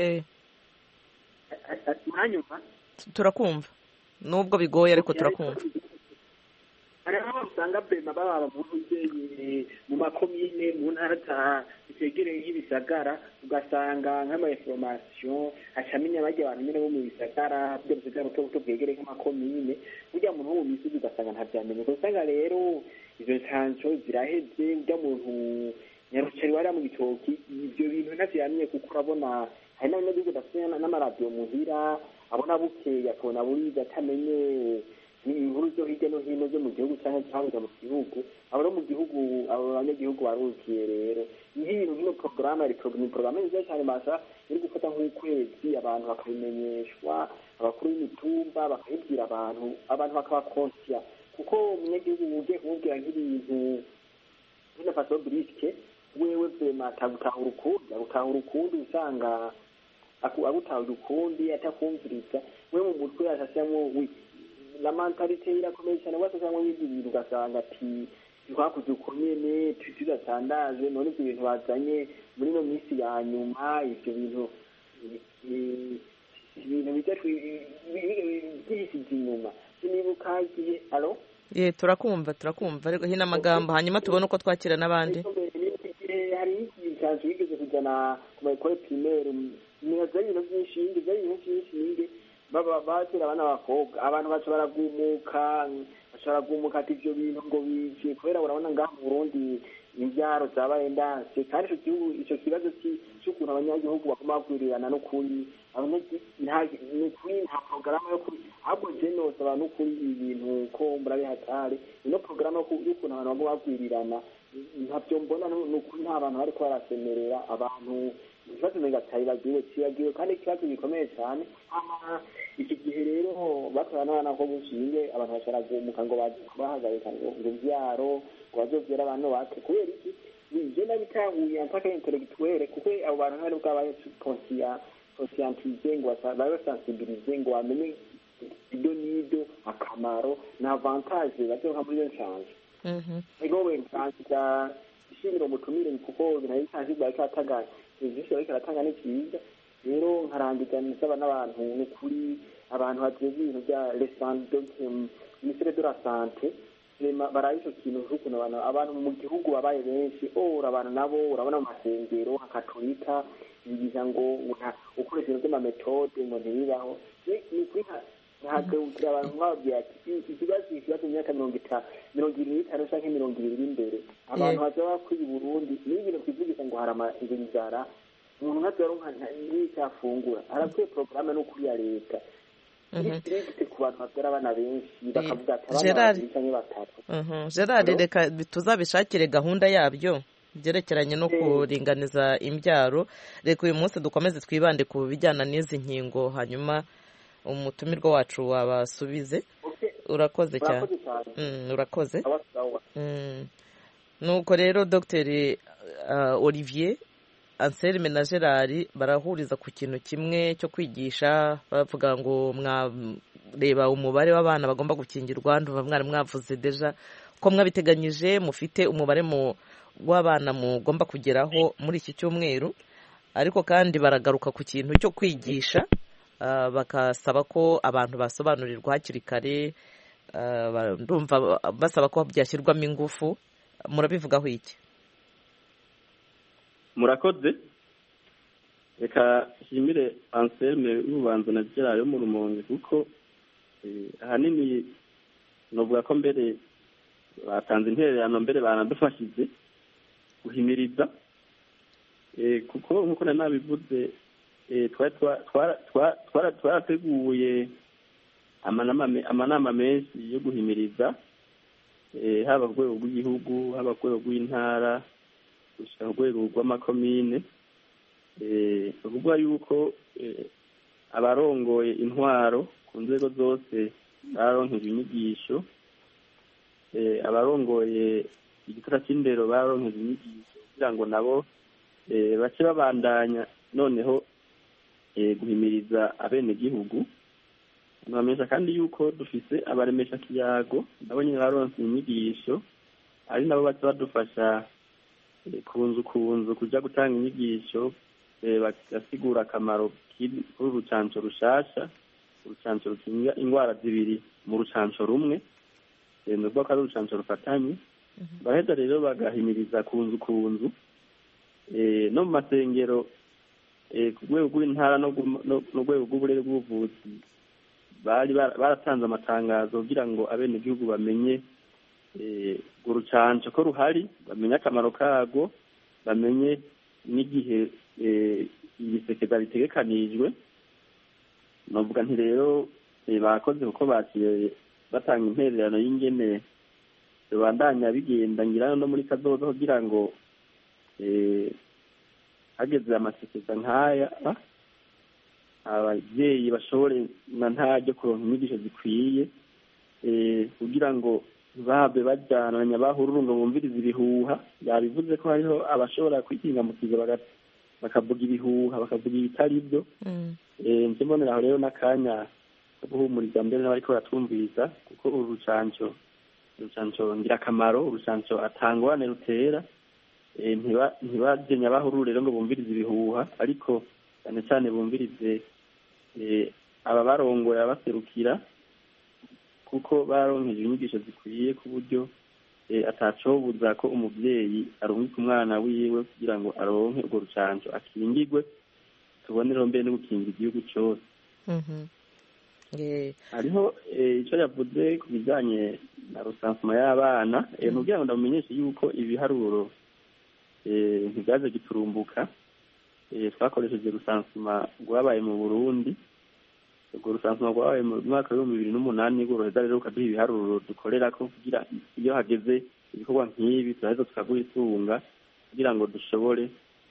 mwanyumva turakumva nubwo bigoye ariko turakumva hari aho usanga bema baba mu nzego mu makomine mu ntara za zegereye nk'ibisagara ugasanga nk'amainformation acamenya bajya abantu nyine bo mu bisagara byo bisagara buto buto bwegereye nk'amakomine burya muntu wo mu misozi ugasanga ntabyamenye usanga rero izo nsanso ziraheze ujya muntu nyarucari wariya mu bitoki ibyo bintu ntavyamenye kuko urabona hari n'abanyagihugu bafite n'amaradiyo muhira abona bukeye akabona buriza atamenye inkuru zo hirya no hino zo mu gihugu cyangwa cyangwa mu gihugu abo no mu gihugu abo banyagihugu barukiye rero nk'ibintu nk'ino porogaramu ni porogaramu nziza cyane masha iri gufata nk'ukwezi abantu bakabimenyeshwa abakuru b'imitumba bakabibwira abantu abantu bakaba konsiya kuko umunyagihugu ugiye kumubwira nk'ibintu nk'ino faso burisike wewe vema atagutahura ukundi agutahura ukundi usanga agutahura ukundi atakumviriza we mu mutwe yashashyamo la mentalite irakomeye cyane wese cyangwa y'ibyo bintu ugasanga ati twakuze uko nyene tudatandaje none ibyo bintu bazanye muri ino minsi ya nyuma ibyo bintu ibintu bijya byihisize inyuma sinibuka igihe alo ye turakumva turakumva ariko hino amagambo hanyuma tubone uko twakira n'abandi hari ikiganza wigeze kujyana ku mayekore pirimeri nibaza ibintu by'inshinge byari ibintu by'inshinge baba batera abana b'abakobwa abantu baca baragumuka baca baragumuka ati ibyo bintu ngo bije kubera urabona ngaha mu burundi imbyaro zabaye ndanse kandi icyo gihugu icyo kibazo cy'ukuntu abanyagihugu bagomba bagwirirana n'ukuri ni ukuri nta porogaramu yo kuri ahubwo je nosaba n'ukuri ibintu ko murabihatari ino porogaramu y'ukuntu abantu bagomba bagwirirana ntabyo mbona ni ukuri nta bantu bariko barasemerera abantu ikibazo megatari bagiwe kibagiwe kandi ikibazo gikomeye cyane iki gihe rero batora n'abana ko bushinge abantu bashobora ngo baje kubahagarika ngo urubyaro ngo bazobyara abantu bake kubera iki je nabitahuye mpaka intellectuelle kuko abo bantu ntari bwabaye conscientize ngo babe sensibilize ngo bamenye ibyo n'ibyo akamaro na avantage bazoka muri iyo nshanje ego we nsanzira ishimira umutumire kuko binaye nsanzwe bariko atanga serivisi bariko aratanga ni vyiza rero nkarangiza nsaba n'abantu ni ukuri abantu bajejwe ibintu bya ministere de la sante baraye ico kintu c'ukuntu abantu mu gihugu babaye benshi ora abantu nabo urabona mu masengero nka katolika bigisha ngo ukoresha ibintu by'amametode ngo ntibibaho ni kuri ntihagabukira abantu nk'ababwira ati ikibazo ikibazo mu myaka mirongo itanu mirongo ibiri n'itanu cyangwa mirongo ibiri imbere abantu bazaba bakwiye Burundi niyo ibintu twivugisha ngo hari inzara umuntu ntazaronka n'icyo afungura harakwiye porogaramu no kuri ya leta irigite ku bantu babyara abana benshi bakavuga ati abana babiri cyangwa batatu gerard reka tuzabishakire gahunda yabyo byerekeranye no kuringaniza imbyaro reka uyu munsi dukomeze twibande ku bijyana n'izi nkingo hanyuma umutumirwa wacu wabasubize urakoze cyane urakoze nuko rero dogiteri olivier anselme na gerard barahuriza ku kintu kimwe cyo kwigisha bavuga ngo mwareba umubare w'abana bagomba gukingirwa nduva mwari mwavuze deja ko mwabiteganyije mufite umubare w'abana mugomba kugeraho muri iki cyumweru ariko kandi baragaruka ku kintu cyo kwigisha bakasaba ko abantu basobanurirwa hakiri kare ndumva basaba ko byashyirwamo ingufu murabivugaho iki murakoze reka nshimire anselme y'ububanza na gerard yo mu rumonge kuko ahanini navuga ko mbere batanze intererano mbere banadufashije guhimiriza kuko nk'uko nari nabivuze twarateguye amanama menshi yo guhimiriza haba ku rwego rw'igihugu haba ku rwego rw'intara gushyira ku rwego rw'amakomine ni ukuvuga yuko abarongoye intwaro ku nzego zose baronkejwe inyigisho abarongoye igitara cy'indero baronkejwe inyigisho kugira ngo nabo bace babandanya noneho guhimiriza abenegihugu ntibamenyesha kandi yuko dufise abaremesha kiyago nabo nyine baronse inyigisho ari nabo baca badufasha ku nzu ku nzu kujya gutanga inyigisho bagasigura akamaro kuri urucanco rushasha urucanco rukinga indwara zibiri mu rucanco rumwe ni ukuvuga ko ari urucanco rufatanye baraheza rero bagahimiriza ku nzu ku nzu no mu masengero ku rwego rw'intara no ku rwego rw'uburere bw'ubuvuzi bari baratanze amatangazo kugira ngo abenegihugu bamenye urucanco ko ruhari bamenye akamaro karwo bamenye n'igihe ibisekeza bitegekanijwe navuga nti rero bakoze kuko baciye batanga intererano y'ingene rubandanya bigenda ngira no muri kazoza kugira ngo hageze amasekeza nk'aya ababyeyi bashobore na ntaryo kuronka inyigisho zikwiye kugira ngo babe bajyananya bahururu ngo bumvirize ibihuha yabivuze ko hariho abashobora kwikingamukiza bakavuga ibihuha bakavuga ibitari byo nje mbonera aho rero n'akanya ko guhumuriza mbere n'abariko baratwumviriza kuko uru rucanco urucanco ngirakamaro urucanco atangwane rutera ntibagenya bahururu rero ngo bumvirize ibihuha ariko cyane cyane bumvirize aba barongoye abaserukira kuko baronkeje inyigisho zikwiye ku buryo atacobuza ko umubyeyi arungika umwana wiwe kugira ngo aronke urwo rucanco akingigwe tubonereho mbere no gukingira igihugu cyose hariho icyo yavuze ku bijyanye na rusansuma y'abana ni kugira ngo ndamumenyeshe yuko ibiharuro ntibyaje giturumbuka twakoresheje rusansuma rwabaye mu burundi urwo rusansuma rwabaye mu mwaka w'ibihumbi bibiri n'umunani rworoheza rero rukaduha ibiharuro dukorera ko kugira iyo hageze ibikorwa nk'ibi turaheza tukagwisunga kugira ngo dushobore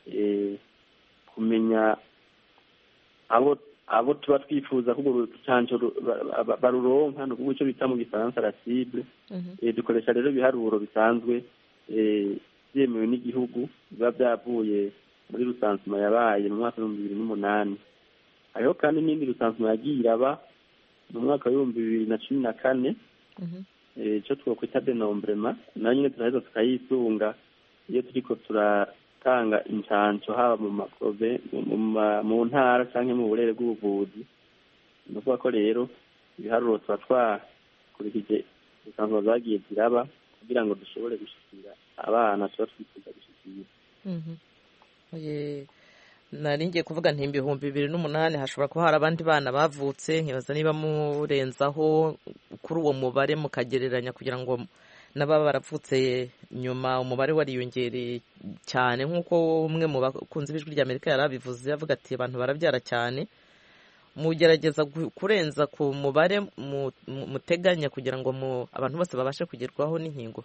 kumenya abo abo tuba twifuza ko urwo rucanco baruronka ni ukuvuga icyo bita mu gifaransa la cible dukoresha rero ibiharuro bisanzwe byemewe n'igihugu biba byavuye muri rusansuma yabaye mu mwaka w'ibihumbi bibiri n'umunani hariho kandi n'indi rusansuma yagiye iraba mu mwaka w'ibihumbi bibiri na cumi na kane icyo twakwita denombrema nayo nyine turaheza tukayisunga iyo turiko turatanga incanco haba mu maprove mu ntara cyangwa mu burere bw'ubuvuzi ni ukuvuga ko rero ibiharuro tuba twakurikije rusansuma zagiye ziraba kugira ngo dushobore gushikira abana tuba twifuza gushikira nari ngiye kuvuga nti ibihumbi bibiri n'umunani hashobora kuba hari abandi bana bavutse nkibaza niba murenzaho kuri uwo mubare mukagereranya kugira ngo n'ababa baravutse nyuma umubare wariyongereye cyane nk'uko umwe mu bakunzi b'ijwi rya amerika yari abivuze avuga ati abantu barabyara cyane mugerageza kurenza ku mubare muteganya kugira ngo abantu bose babashe kugerwaho n'inkingo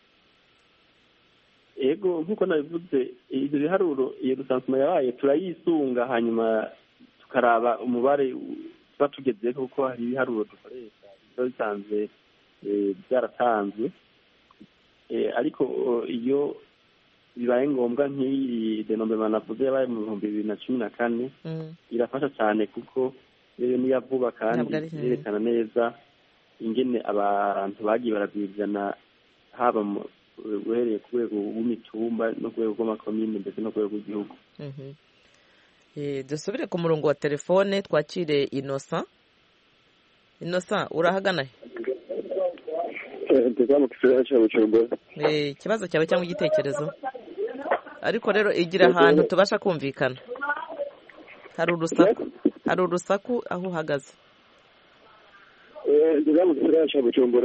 ego nk'uko nabivuze ibyo biharuro iyo rusansuma yabaye turayisunga hanyuma tukaraba umubare tuba tugezeho kuko hari ibiharuro dukoresha biba bisanzwe byaratanzwe ariko iyo bibaye ngombwa nk'iyi denombrema navuze yabaye mu bihumbi bibiri na cumi na kane irafasha cyane kuko rero niya vuba kandi yerekana neza ingene abantu bagiye barabwizana haba uhereye ku rwego rw'imitumba no ku rwego rw'amakomine ndetse no ku rwego rw'igihugu dusubire ku murongo wa telefone twakire inosa inosa urahagana ikibazo cyawe cyangwa igitekerezo ariko rero igira ahantu tubasha kumvikana hari urusaku hari urusaku aho uhagaze ngeze mu gisagara cya bujumbura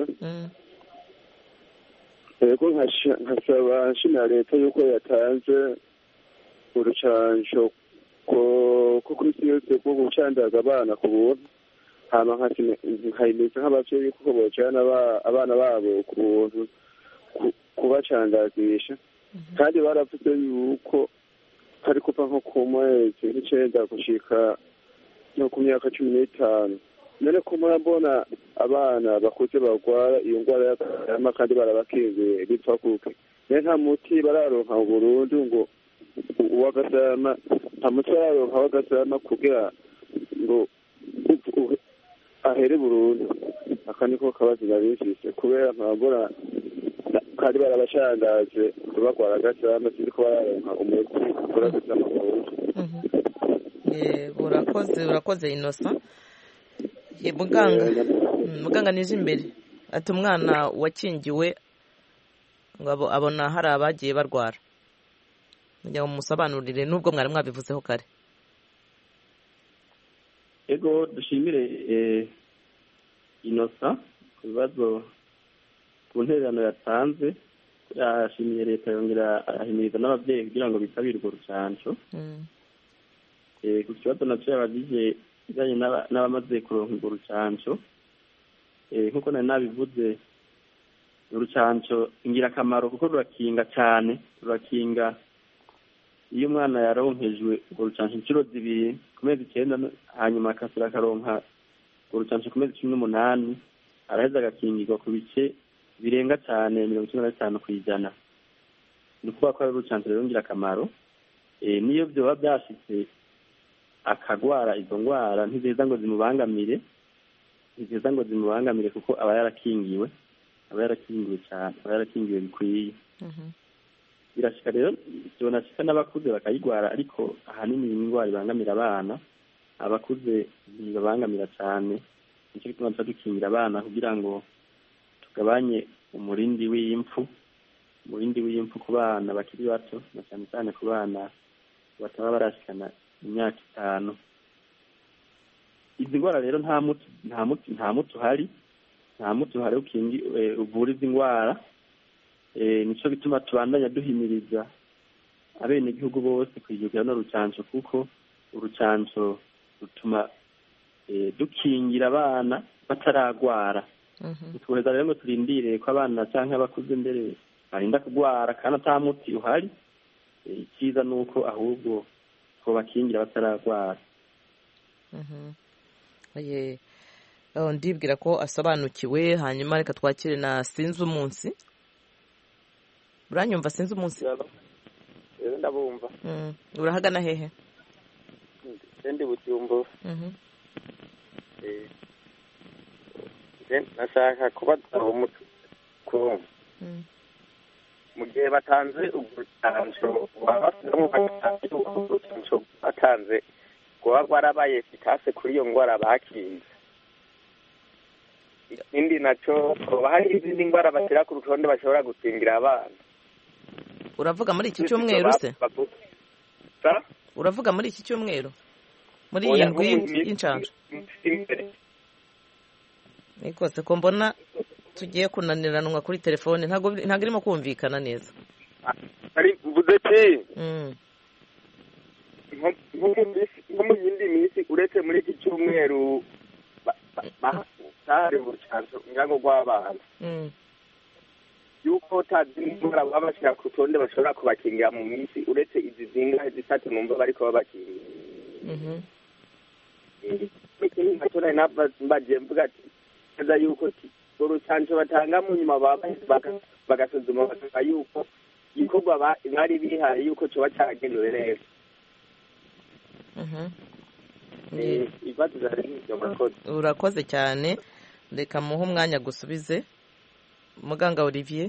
yego nkasaba nshimira leta yuko yatanze urucanco ko ku isi yose rwo gucandaga abana ku buntu hama nkayimeza nk'abavyeyi kuko bojana abana babo ku buntu kubacandagisha kandi baravuze yuko hari kuva nko ku mwezi nk'icenda gushika no ku myaka cumi n'itanu none ko murabona abana bakuze barwara iyo ndwara y'agasama kandi barabakingiye bitwa kuke naye nta muti bararonka burundu ngo uw'agasama nta muti bararonka w'agasama kugira ngo ahere burundu aka niko kabazo nabifise kubera nkabona kandi barabashandaje barwara agasama siniko bararonka umuti uvura agasama burundu urakoze urakoze inosa muganga muganga nije imbere ati umwana wakingiwe ngo abona hari abagiye barwara kugira ngo musobanurire n'ubwo mwari mwabivuzeho kare ego dushimire inosa ku bibazo ku ntererano yatanze yashimiye leta yongera arahimiriza n'ababyeyi kugira ngo bitabire urwo rucanco ku kibazo nacyo yabagije bijyanye n'abamaze kuronka urwo rucanco nk'uko nari nabivuze urucanco ingirakamaro kuko rurakinga cyane rurakinga iyo umwana yaronkejwe urwo rucanco inshuro zibiri ku mezi icyenda hanyuma akasura akaronka urwo rucanco ku mezi cumi n'umunani araheza agakingirwa ku bice birenga cyane mirongo icyenda na bitanu ku ijana ni ukuvuga ko ari urucanco rero ngirakamaro niyo byoba byashitse akagwara izo ndwara ntizeza ngo zimubangamire ntizeza ngo zimubangamire kuko aba yarakingiwe aba yarakingiwe cyane aba yarakingiwe bikwiye birashika rero byonashika n'abakuze bakayigwara ariko ahanini iyi ndwara ibangamira abana abakuze ntibabangamira cyane nicyo gituma tuba dukingira abana kugira ngo tugabanye umurindi w'impfu umurindi w'impfu ku bana bakiri bato na cyane cyane ku bana bataba barashikana imyaka itanu izi ndwara rero nta muti nta muti nta muti uhari nta muti uhari ukingi uvura izi ndwara nicyo bituma tubandanya duhimiriza abenegihugu bose kwijugira no rucanco kuko urucanco rutuma dukingira abana bataragwara tukoheza rero ngo turindire ko abana cyangwa abakuze mbere barinda kurwara kandi ata muti uhari icyiza ni uko ahubwo ko bakingira batararwara ndibwira ko asobanukiwe hanyuma reka twakire na sinzi umunsi uranyumva sinzi umunsi ndabumva urahagana hehe ndi bujumbura nashaka kubaza umuco mu gihe batanze urucanco batanze rwaba rwarabaye efikase kuri iyo ndwara bakinze ikindi nacyo hoba hari izindi ndwara bashyira ku rutonde bashobora gukingira abana uravuga muri iki cyumweru se uravuga muri iki cyumweru muri iyi Oya, ndwi nko mu minsi- y'inshanjo imbere. ni kose ko mbona tugiye kunaniranwa kuri telefone ntabwo ntabwo irimo kumvikana neza ari mvuze ati Mm. nko nko mu minsi nko mu yindi minsi uretse muri iki cyumweru ba- ba- bahari urucanco ngango rw'abana Mm. yuko tazi ndwara baba bashyira ku rutonde bashobora kubakingira mu minsi uretse izi zingahe zitatu numva bariko babakingira Mhm. ikindi nacyo nari nabagiye mvuga ati neza yuko ti urucanco batanga mu nyuma baba baga- bagasuzuma basanga yuko igikorwa ba- bari bihaye yuko coba caragenewe neza Mhm. Eh, ibibazo vyari nk'ivyo murakoze urakoze cyane reka muhe umwanya gusubize muganga olivier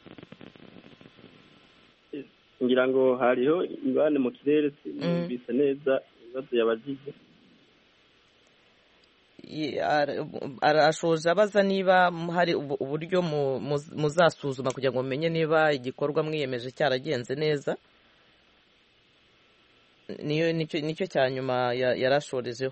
ngira ngo hariho ingorane mu kirere Mm. sinumvise neza ibibazo yabajije Ye- ara- arashoje abaza niba hari ubu- uburyo mu- mu- muzasuzuma kugira ngo mumenye niba igikorwa mwiyemeje cyaragenze neza niyo nicyo nicyo cya nyuma ya- yarashorejeho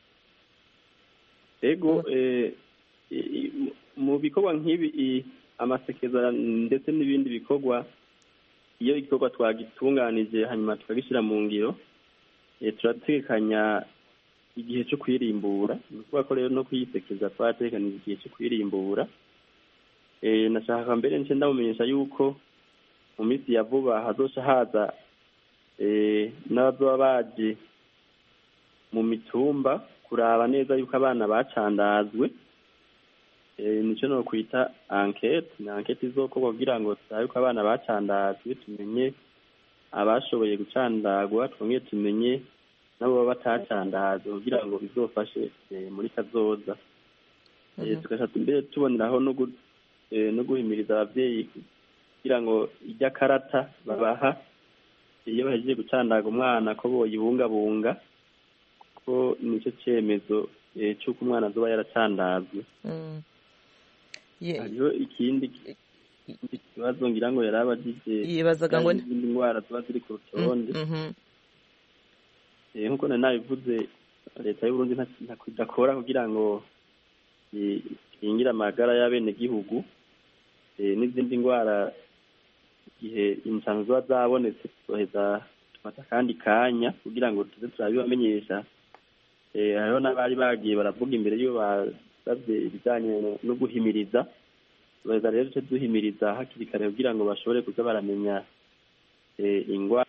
ego eh, i- i- mu- mu bikorwa nk'ibi i- amasekeza ndetse n'ibindi bikorwa iyo igikorwa twagitunganije hanyuma tukagishyira mu ngiro eh, turategekanya igihe cyo kwirimbura ni ukuvuga ko rero no kuyisekeza twarategekanije igihe cyo kwirimbura Eh, nashaka mbere nce ndamumenyesha yuko mu minsi ya vuba hazoca haza eh, n'abazoba baje mu mitumba kuraba neza yuko abana bacandazwe eh, nico no kwita enquete ni enquete izokorwa kugira ngo turabe yuko abana bacandazwe tumenye abashoboye gucandagwa twongere tumenye nabo baba batacandazwe kugira ngo bizofashe eh, muri kazoza Eh, Mhm. tugaca mbere tuboneraho no gu- eh, no guhimiriza abavyeyi kugira ngo irya karata babaha iyo bahejeje gucandaga umwana ko boyibungabunga kuko nico cemezo eh, c'uko umwana azoba yaracandazwe Mm. Ye- hariho ikindi ikindi kibazo ngira ngo yari abajije yibazaga ngo ni- izindi ndwara ziba ziri ku rutonde Mhm. Eh, nk'uko nari nabivuze leta y'uburundi nta- nta- idakora kugira ngo i- ikingire amagara y'abenegihugu eh, n'izindi ndwara igihe incanzo ziba zabonetse tuzoheza tufata akandi kanya kugira ngo tuze turabibamenyesha Eh, hariho n'abari bagiye baravuga imbere iyo basabye ibijyanye no- no guhimiriza tuzoheza rero duce duhimiriza hakiri kare kugira ngo bashobore kuza baramenya eh, ingwara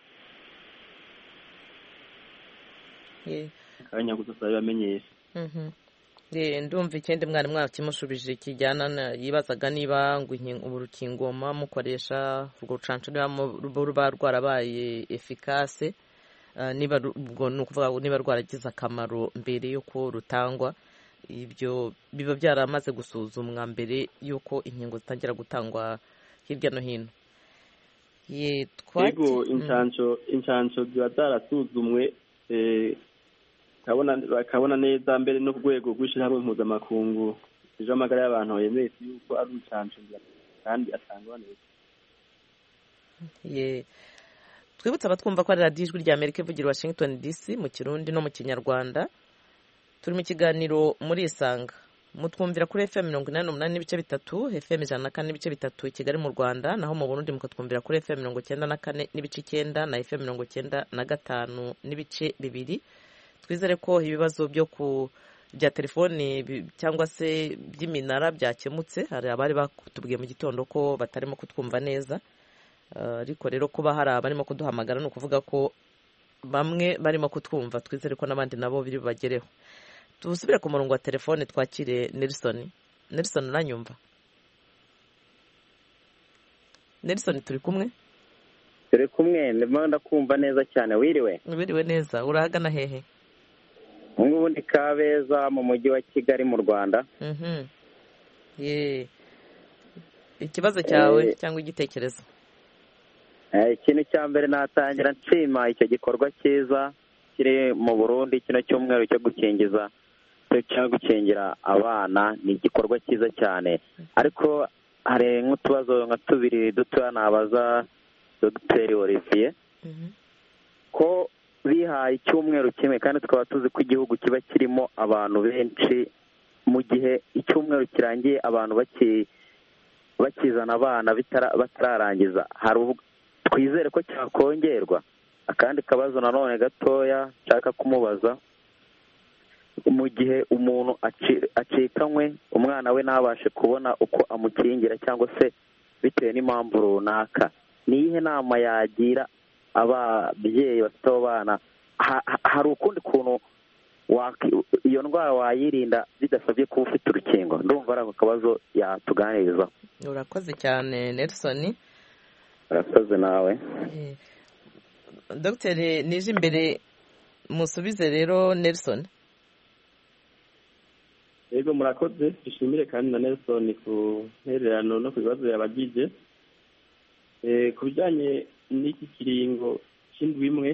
Ye- akanya gusa turabibamenyesha Mhm. Ye, ndumva ikindi mwari mwakimushubije kijyana na- yibazaga niba ngo inkin- urukingo muba mukoresha urwo rucanco niba mu- ruba rwarabaye efikase eh, niba ru- ubwo ni ukuvuga ngo niba rwaragize akamaro mbere y'uko rutangwa ibyo biba byaramaze gusuzumwa mbere y'uko inkingo zitangira gutangwa hirya no hino ye twaki- yego Mm. incanco incanco ziba zarasuzumwe eh, bakabona bakabona neza mbere no ku rwego rw'ishyirahamwe mpuzamakungu ejo amagara y'abantu yemeye yuko ari urucanco kandi atangwa neza ye twibutse abatwumva ko ari radiyo ijwi rya amerika ivugira i washington dc mu kirundi no mu kinyarwanda turi mu kiganiro muri isanga mutwumvira kuri fm mirongo inani n'umunani n'ibice bitatu fm ijana na kane n'ibice bitatu i kigali mu rwanda naho mu burundi mukatwumvira kuri fm mirongo icyenda na kane n'ibice icyenda na fm mirongo icyenda na gatanu n'ibice bibiri twizere ko ibibazo byo ku bya telefoni bi- cyangwa se by'iminara byakemutse hari abari batubwiye mu gitondo ko batarimo kutwumva neza Uh, ariko rero kuba hari abarimo kuduhamagara ni ukuvuga ko bamwe barimo kutwumva twizere ko n'abandi nabo biri bubagereho dusubire ku murongo wa telefone twakire nelson nelson uranyumva nelson turi kumwe turi kumwe ndimo ndakumva neza cyane wiriwe wiriwe neza urahagana hehe ubu ngubu ndi kabeza mu mujyi wa kigali mu rwanda Mhm. Ye. ikibazo cyawe Eh. cyangwa igitekerezo Eh, ikintu cya mbere natangira nshima icyo gikorwa cyiza kiri mu burundi kino cyumweru cyo gukingiza cyo gukingira abana ni igikorwa cyiza cyane ariko hari nk'utubazo nka tubiri dutoya nabaza dogiteri olivier Mhm. ko bihaye icyumweru kimwe kandi tukaba tuzi ko igihugu kiba kirimo abantu benshi mu gihe icyumweru kirangiye abantu baki bakizana abana bitara- batararangiza hari ubwo- twizere ko cyakongerwa akandi kabazo nanone gatoya nshaka kumubaza mu gihe umuntu aci- acikanywe umwana we ntabashe kubona uko amukingira cyangwa se bitewe n'impamvu runaka ni iyihe nama yagira ababyeyi bafite abo bana Ha- ha- hari ukundi kuntu waki- iyo ndwara wayirinda bidasabye kuba ufite urukingo ndumva ari ako kabazo yatuganirizaho urakoze cyane nelson urakoze nawe Eh, dogiteri nije imbere musubize rero nelson yego murakoze dushimire kandi na nelson ku ntererano no ku bibazo yabagije Eh, ku bijyanye n'iki kiringo cy'indwi imwe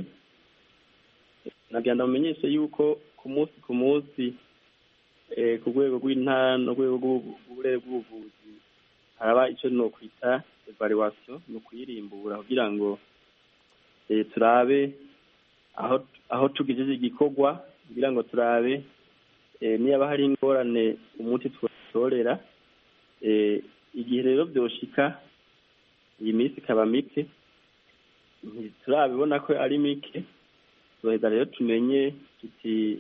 nagira ndamenyeshe yuko ku munsi ku munsi eh, ku rwego rw'intara no ku rwego rw'ubu- rw'uburere bw'ubuvuzi haraba icyo nokwita evaluation ni ukuyirimbura kugira ngo eh, turabe aho aho tugejeje igikorwa kugira ngo turabe eh, niba hari ingorane umuti twatorera eh, igihe rero byoshika iyi minsi ikaba mike ntiturabibona ko ari mike tuheza rero tumenye tuti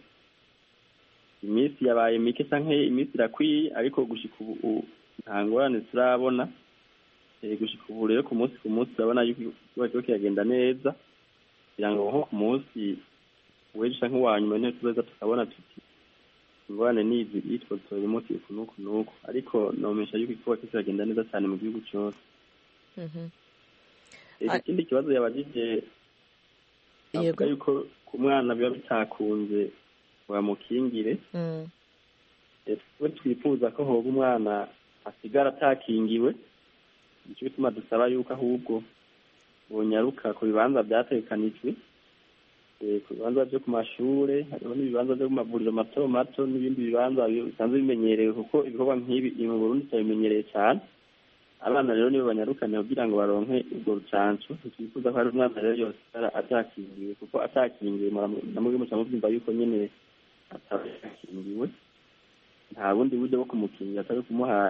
iminsi yabaye mike canke iminsi irakwiye ariko gushika ubu u- nta ngorane turabona Eh, gushika ubu rero ku munsi ku munsi turabona yuko ikiba kiriko kiragenda neza kugira ngo nko ku munsi w'ejo canke uwa nyuma niho tuzoza tukabona tuti ingorane nizi yitwa dutora umuti uku n'uku n'uku ariko nomesha yuko igikorwa kiriko kiragenda neza cyane mu gihugu cose Mhm. Eh, Ah. ikindi kibazo yabajije avuga yuko ku mwana biba bitakunze bamukingire Mm. Eh, twe twifuza ko hoba umwana asigara atakingiwe nicyo bituma dusaba yuko ahubwo bonyaruka ku bibanza byategekanijwe Eh, ku bibanza byo ku mashure hariho n'ibibanza byo ku mavuriro mato mato n'ibindi bibanza bi- bisanzwe bimenyerewe kuko ibikorwa nk'ibi mu burundi turabimenyereye cyane abana rero nibo banyarukane kugira ngo baronke urwo rucanco ntitwifuza ko hari umwana rero yose atara- atakingiwe kuko atakingiwe mura- namwe muca mubyumva yuko nyene atakingiwe nta bundi buryo bwo kumukingira atari kumuha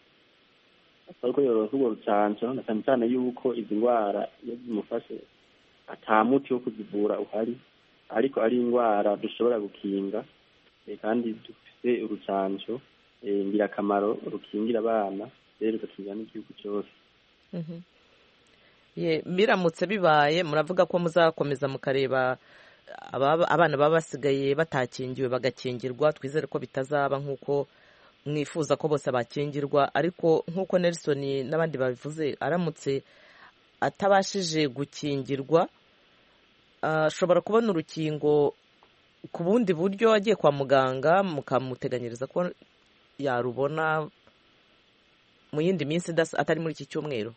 atari ko yorosa urwo rucanco na cyane cyane yuko izi ndwara iyo zimufashe ata muti wo kuzivura uhari ariko ari indwara dushobora gukinga eh, kandi dufite urucanco eh, ngirakamaro rukingira abana rero rugakingira n'igihugu cyose Mhm. Ye, biramutse bibaye muravuga ko muzakomeza mukareba ababa- abana baba basigaye batakingiwe bagakingirwa twizere ko bitazaba nk'uko mwifuza ko bose bakingirwa ariko nk'uko nelson n'abandi babivuze aramutse atabashije gukingirwa ashobora kubona urukingo ku bundi buryo agiye kwa muganga mukamuteganyiriza ko yarubona mu yindi minsi idasa- atari muri iki cyumweru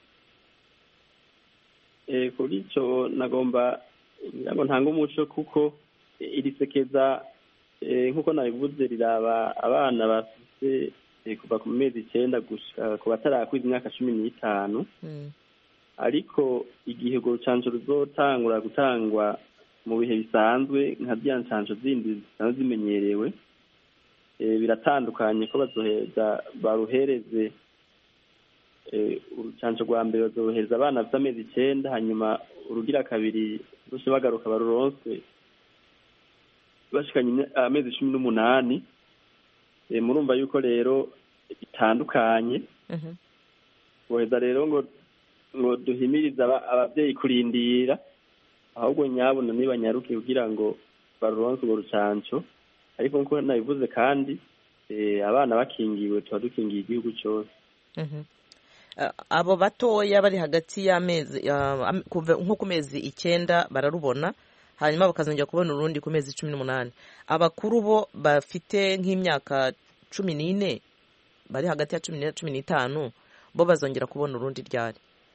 Eh, kuri icyo nagomba ngira ngo ntange umuco kuko eh, iri sekeza eh, nk'uko nabivuze riraba abana bafite eh, kuva ku mezi icyenda gushika ku batarakwiza imyaka cumi n'itanu ariko igihe urwo rucanco ruzotangura gutangwa mu bihe bisanzwe nka ziriya ncanco zindi zisanzwe zimenyerewe eh, biratandukanye ko bazoheza baruhereze eh, urucanco rwa mbere bazohereza abana bafite amezi icenda hanyuma urugira kabiri bose bagaruka baruronse bashikanye imya- amezi cumi n'umunani Eh, murumva yuko rero bitandukanye boheza rero ngo ngo duhimirize aba- abavyeyi kurindira ahubwo nyabona nibanyaruke kugira ngo baruronse urwo rucanco ariko nkuko nabivuze kandi eh, abana bakingiwe tuba dukingiye igihugu cose Mhm. A- abo batoya bari hagati y'amezi ya- am- kuva nko ku mezi icyenda bararubona hanyuma bakazongera kubona urundi ku mezi cumi n'umunani abakuru bo bafite nk'imyaka cumi n'ine bari hagati ya cumi n'ine na cumi n'itanu bo bazongera kubona urundi ryari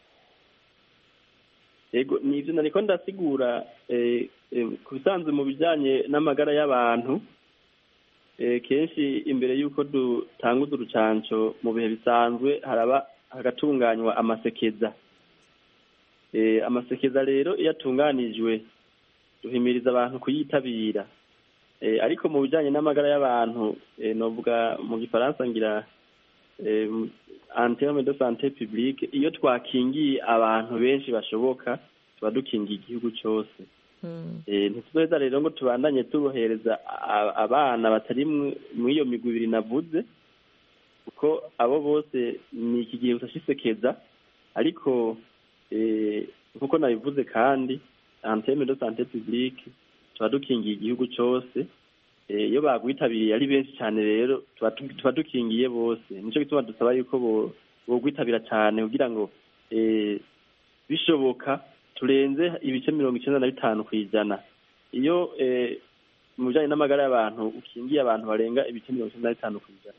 yego ni ivyo nariko ndasigura eh, eh, ku bisanzwe mu bijanye n'amagara y'abantu eh, kenshi imbere y'uko dutanguza urucanco mu bihe bisanzwe haraba hagatunganywa amasekeza eh, amasekeza rero iyo atunganijwe duhimiriza abantu kuyitabira Eh, ariko mu bijanye n'amagara y'abantu eh, novuga mu gifaransa ngira eh, en terme de santé publique iyo twakingiye abantu benshi bashoboka tuba dukingiye igihugu cose Eh, ntituzoheza rero ngo tubandanye tubohereza a- abana batari mu- mw'iyo migwi ibiri navuze kuko abo bose ni iki gihe utashisekeza ariko eh, nkuko nabivuze kandi en terme de santé publique tuba dukingiye igihugu cose Eh, iyo bagwitabiriye ari benshi cyane rero tuba tu- tuba dukingiye bose nico gituma dusaba yuko bo- bogwitabira cyane kugira ngo eh, bishoboka turenze ibice mirongo icenda na bitanu ku ijana iyo eh, mu bijanye n'amagara y'abantu ukingiye abantu barenga ibice mirongo icenda na bitanu ku ijana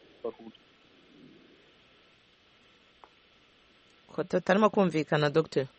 ko tutarimo kumvikana dogiteri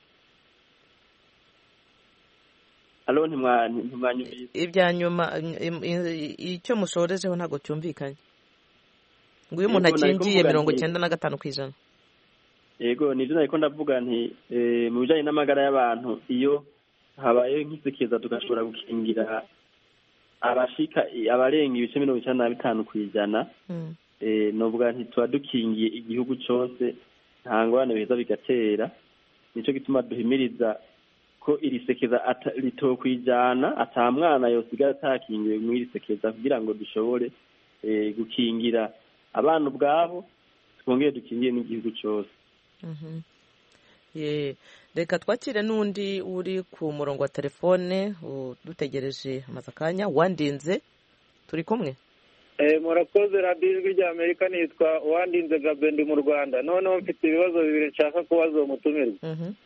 alo ntimwa- ntimwanyumvise ibya nyuma im- im- icyo mushorejeho ntabwo cyumvikanye ngo iyo umuntu Yego, nari akingiye kuvuga mirongo nti- icyenda na gatanu ku ijana yego nivyo nariko ndavuga nti eh, mu bijanye n'amagara y'abantu iyo habaye nk'isekeza tugashobora gukingira abashika abarenga ibice mirongo icenda na bitanu ku ijana eh, novuga nti tuba dukingiye igihugu cose nta ngorane biheza bigatera nico gituma duhimiriza ko iri sekeza ata- ritokwijana ata mwana yosigara atakingiwe mw'iri sekeza kugira ngo dushobore eh, gukingira abana ubwabo twongere dukingiye n'igihugu cose Mhm. Ye, reka twakire n'undi uri ku murongo wa telefone u- dutegereje amaze akanya wandinze turi kumwe Eh, murakoze radiyo ijwi rya amerika nitwa uwandinze gabe ndi mu rwanda noneho mfite ibibazo bibiri nshaka kubaza uwo mutumirwa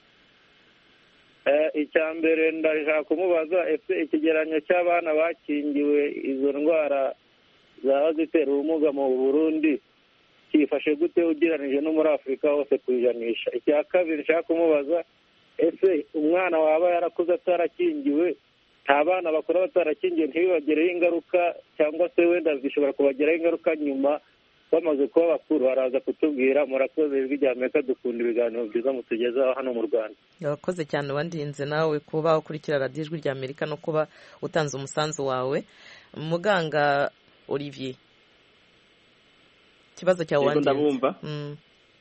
Eh, icya mbere ndashaka kumubaza ese ikigereranyo cy'abana bakingiwe izo ndwara zaba zitera ubumuga mu burundi cyifashe gute ugereranije no muri afurika hose ku ijanisha icya kabiri nshaka kumubaza ese umwana waba yarakuze atarakingiwe nta bana bakora batarakingiwe ntibibagireho ingaruka cyangwa se wenda zishobora kubagiraho ingaruka nyuma bamaze kuba bakuru baraza kutubwira murakoze ijwi rya amerika dukunda ibiganiro byiza mutugezaho hano mu rwanda urakoze cyane wandinze nawe kuba ukurikira radiyo ijwi rya amerika no kuba utanze umusanzu wawe muganga olivier ikibazo cyawe Yego, wandinze ndabumva. Mm.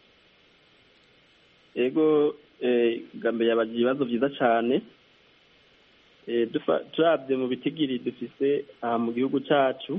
ego eh, gambe yabagira ibibazo byiza cyane eh, dufa- turabye mu bitigiri dufise aha mu gihugu cacu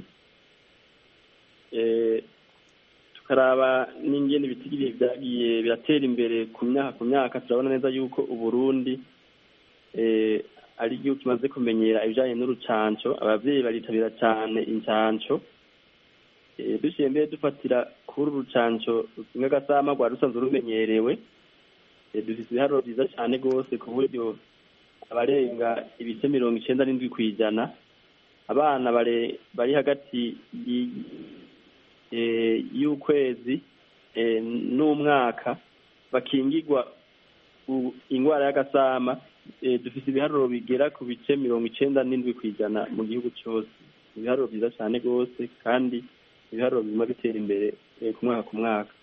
eh, tukaraba n'ingene ibitigiri vyagiye biratera imbere ku myaka ku myaka turabona neza yuko uburundi eh, ari igihugu kimaze kumenyera ibijanye n'urucanco abavyeyi baritabira cane incanco Eh, duciye mbere dufatira kuri uru rucanco rumwe gasama rwari rusanzwe rumenyerewe Eh, dufise ibiharuro vyiza cane rwose ku buryo abarenga ibice mirongo icenda n'indwi kw'ijana abana bare- bari hagati y- eh, y'ukwezi eh, n'umwaka bakingirwa u- ingwara y'agasama eh, dufise ibiharuro bigera ku bice mirongo icenda n'indwi kw'ijana mu gihugu cose ibiharuro vyiza cane rwose kandi ibiharuro biguma bitera imbere eh, ku mwaka ku mwaka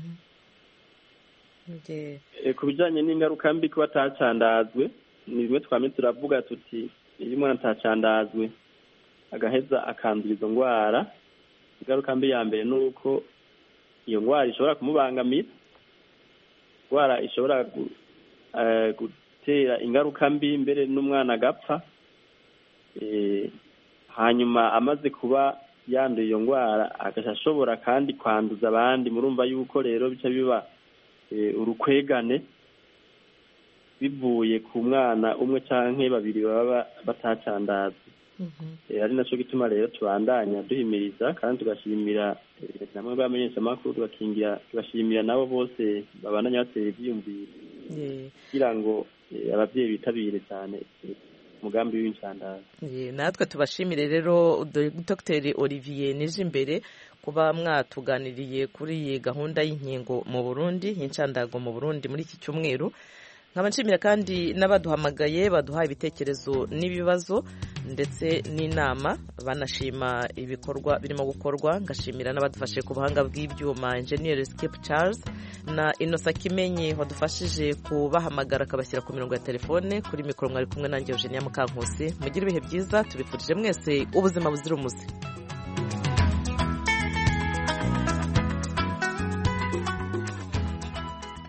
Nge- Eh, ku bijanye n'ingaruka mbi kuba atacandazwe ni bimwe twamye turavuga tuti iyo umwana atacandazwe agaheza akandura izo ngwara ingaruka mbi ya mbere ni uko iyo ngwara ishobora kumubangamira ingwara ishobora gu- eh, gutera ingaruka mbi mbere n'umwana agapfa Eh, hanyuma amaze kuba yanduye iyo ngwara agaca ashobora kandi kwanduza abandi murumva yuko rero bica biba eh, urukwegane bivuye ku mwana umwe canke babiri baba batacandazwe Eh, ari naco gituma rero tubandanya duhimiriza kandi tugashimira eh, namwe bamenyeshamakuru tugakingira tugashimira nabo bose babandanya batera ivyiyumviro Ye. kugira ngo eh, abavyeyi bitabire cyane eh, umugambi w'incandazi Ye, natwe tubashimire rero dogiteri olivier nije imbere kuba mwatuganiriye kuri iyi gahunda y'inkingo mu burundi y'incandago mu burundi muri iki cyumweru nkaba nshimira kandi n'abaduhamagaye baduhaye ibitekerezo n'ibibazo ndetse n'inama banashima ibikorwa birimo gukorwa ngashimira n'abadufashe ku buhanga bw'ibyuma enjeniyeri sikipu Charles na inosa kimenyi wadufashije kubahamagara akabashyira ku mirongo ya telefone kuri mikoro mwari kumwe nanjye eugenia mukankusi mugire ibihe byiza tubifurije mwese ubuzima buzira umuze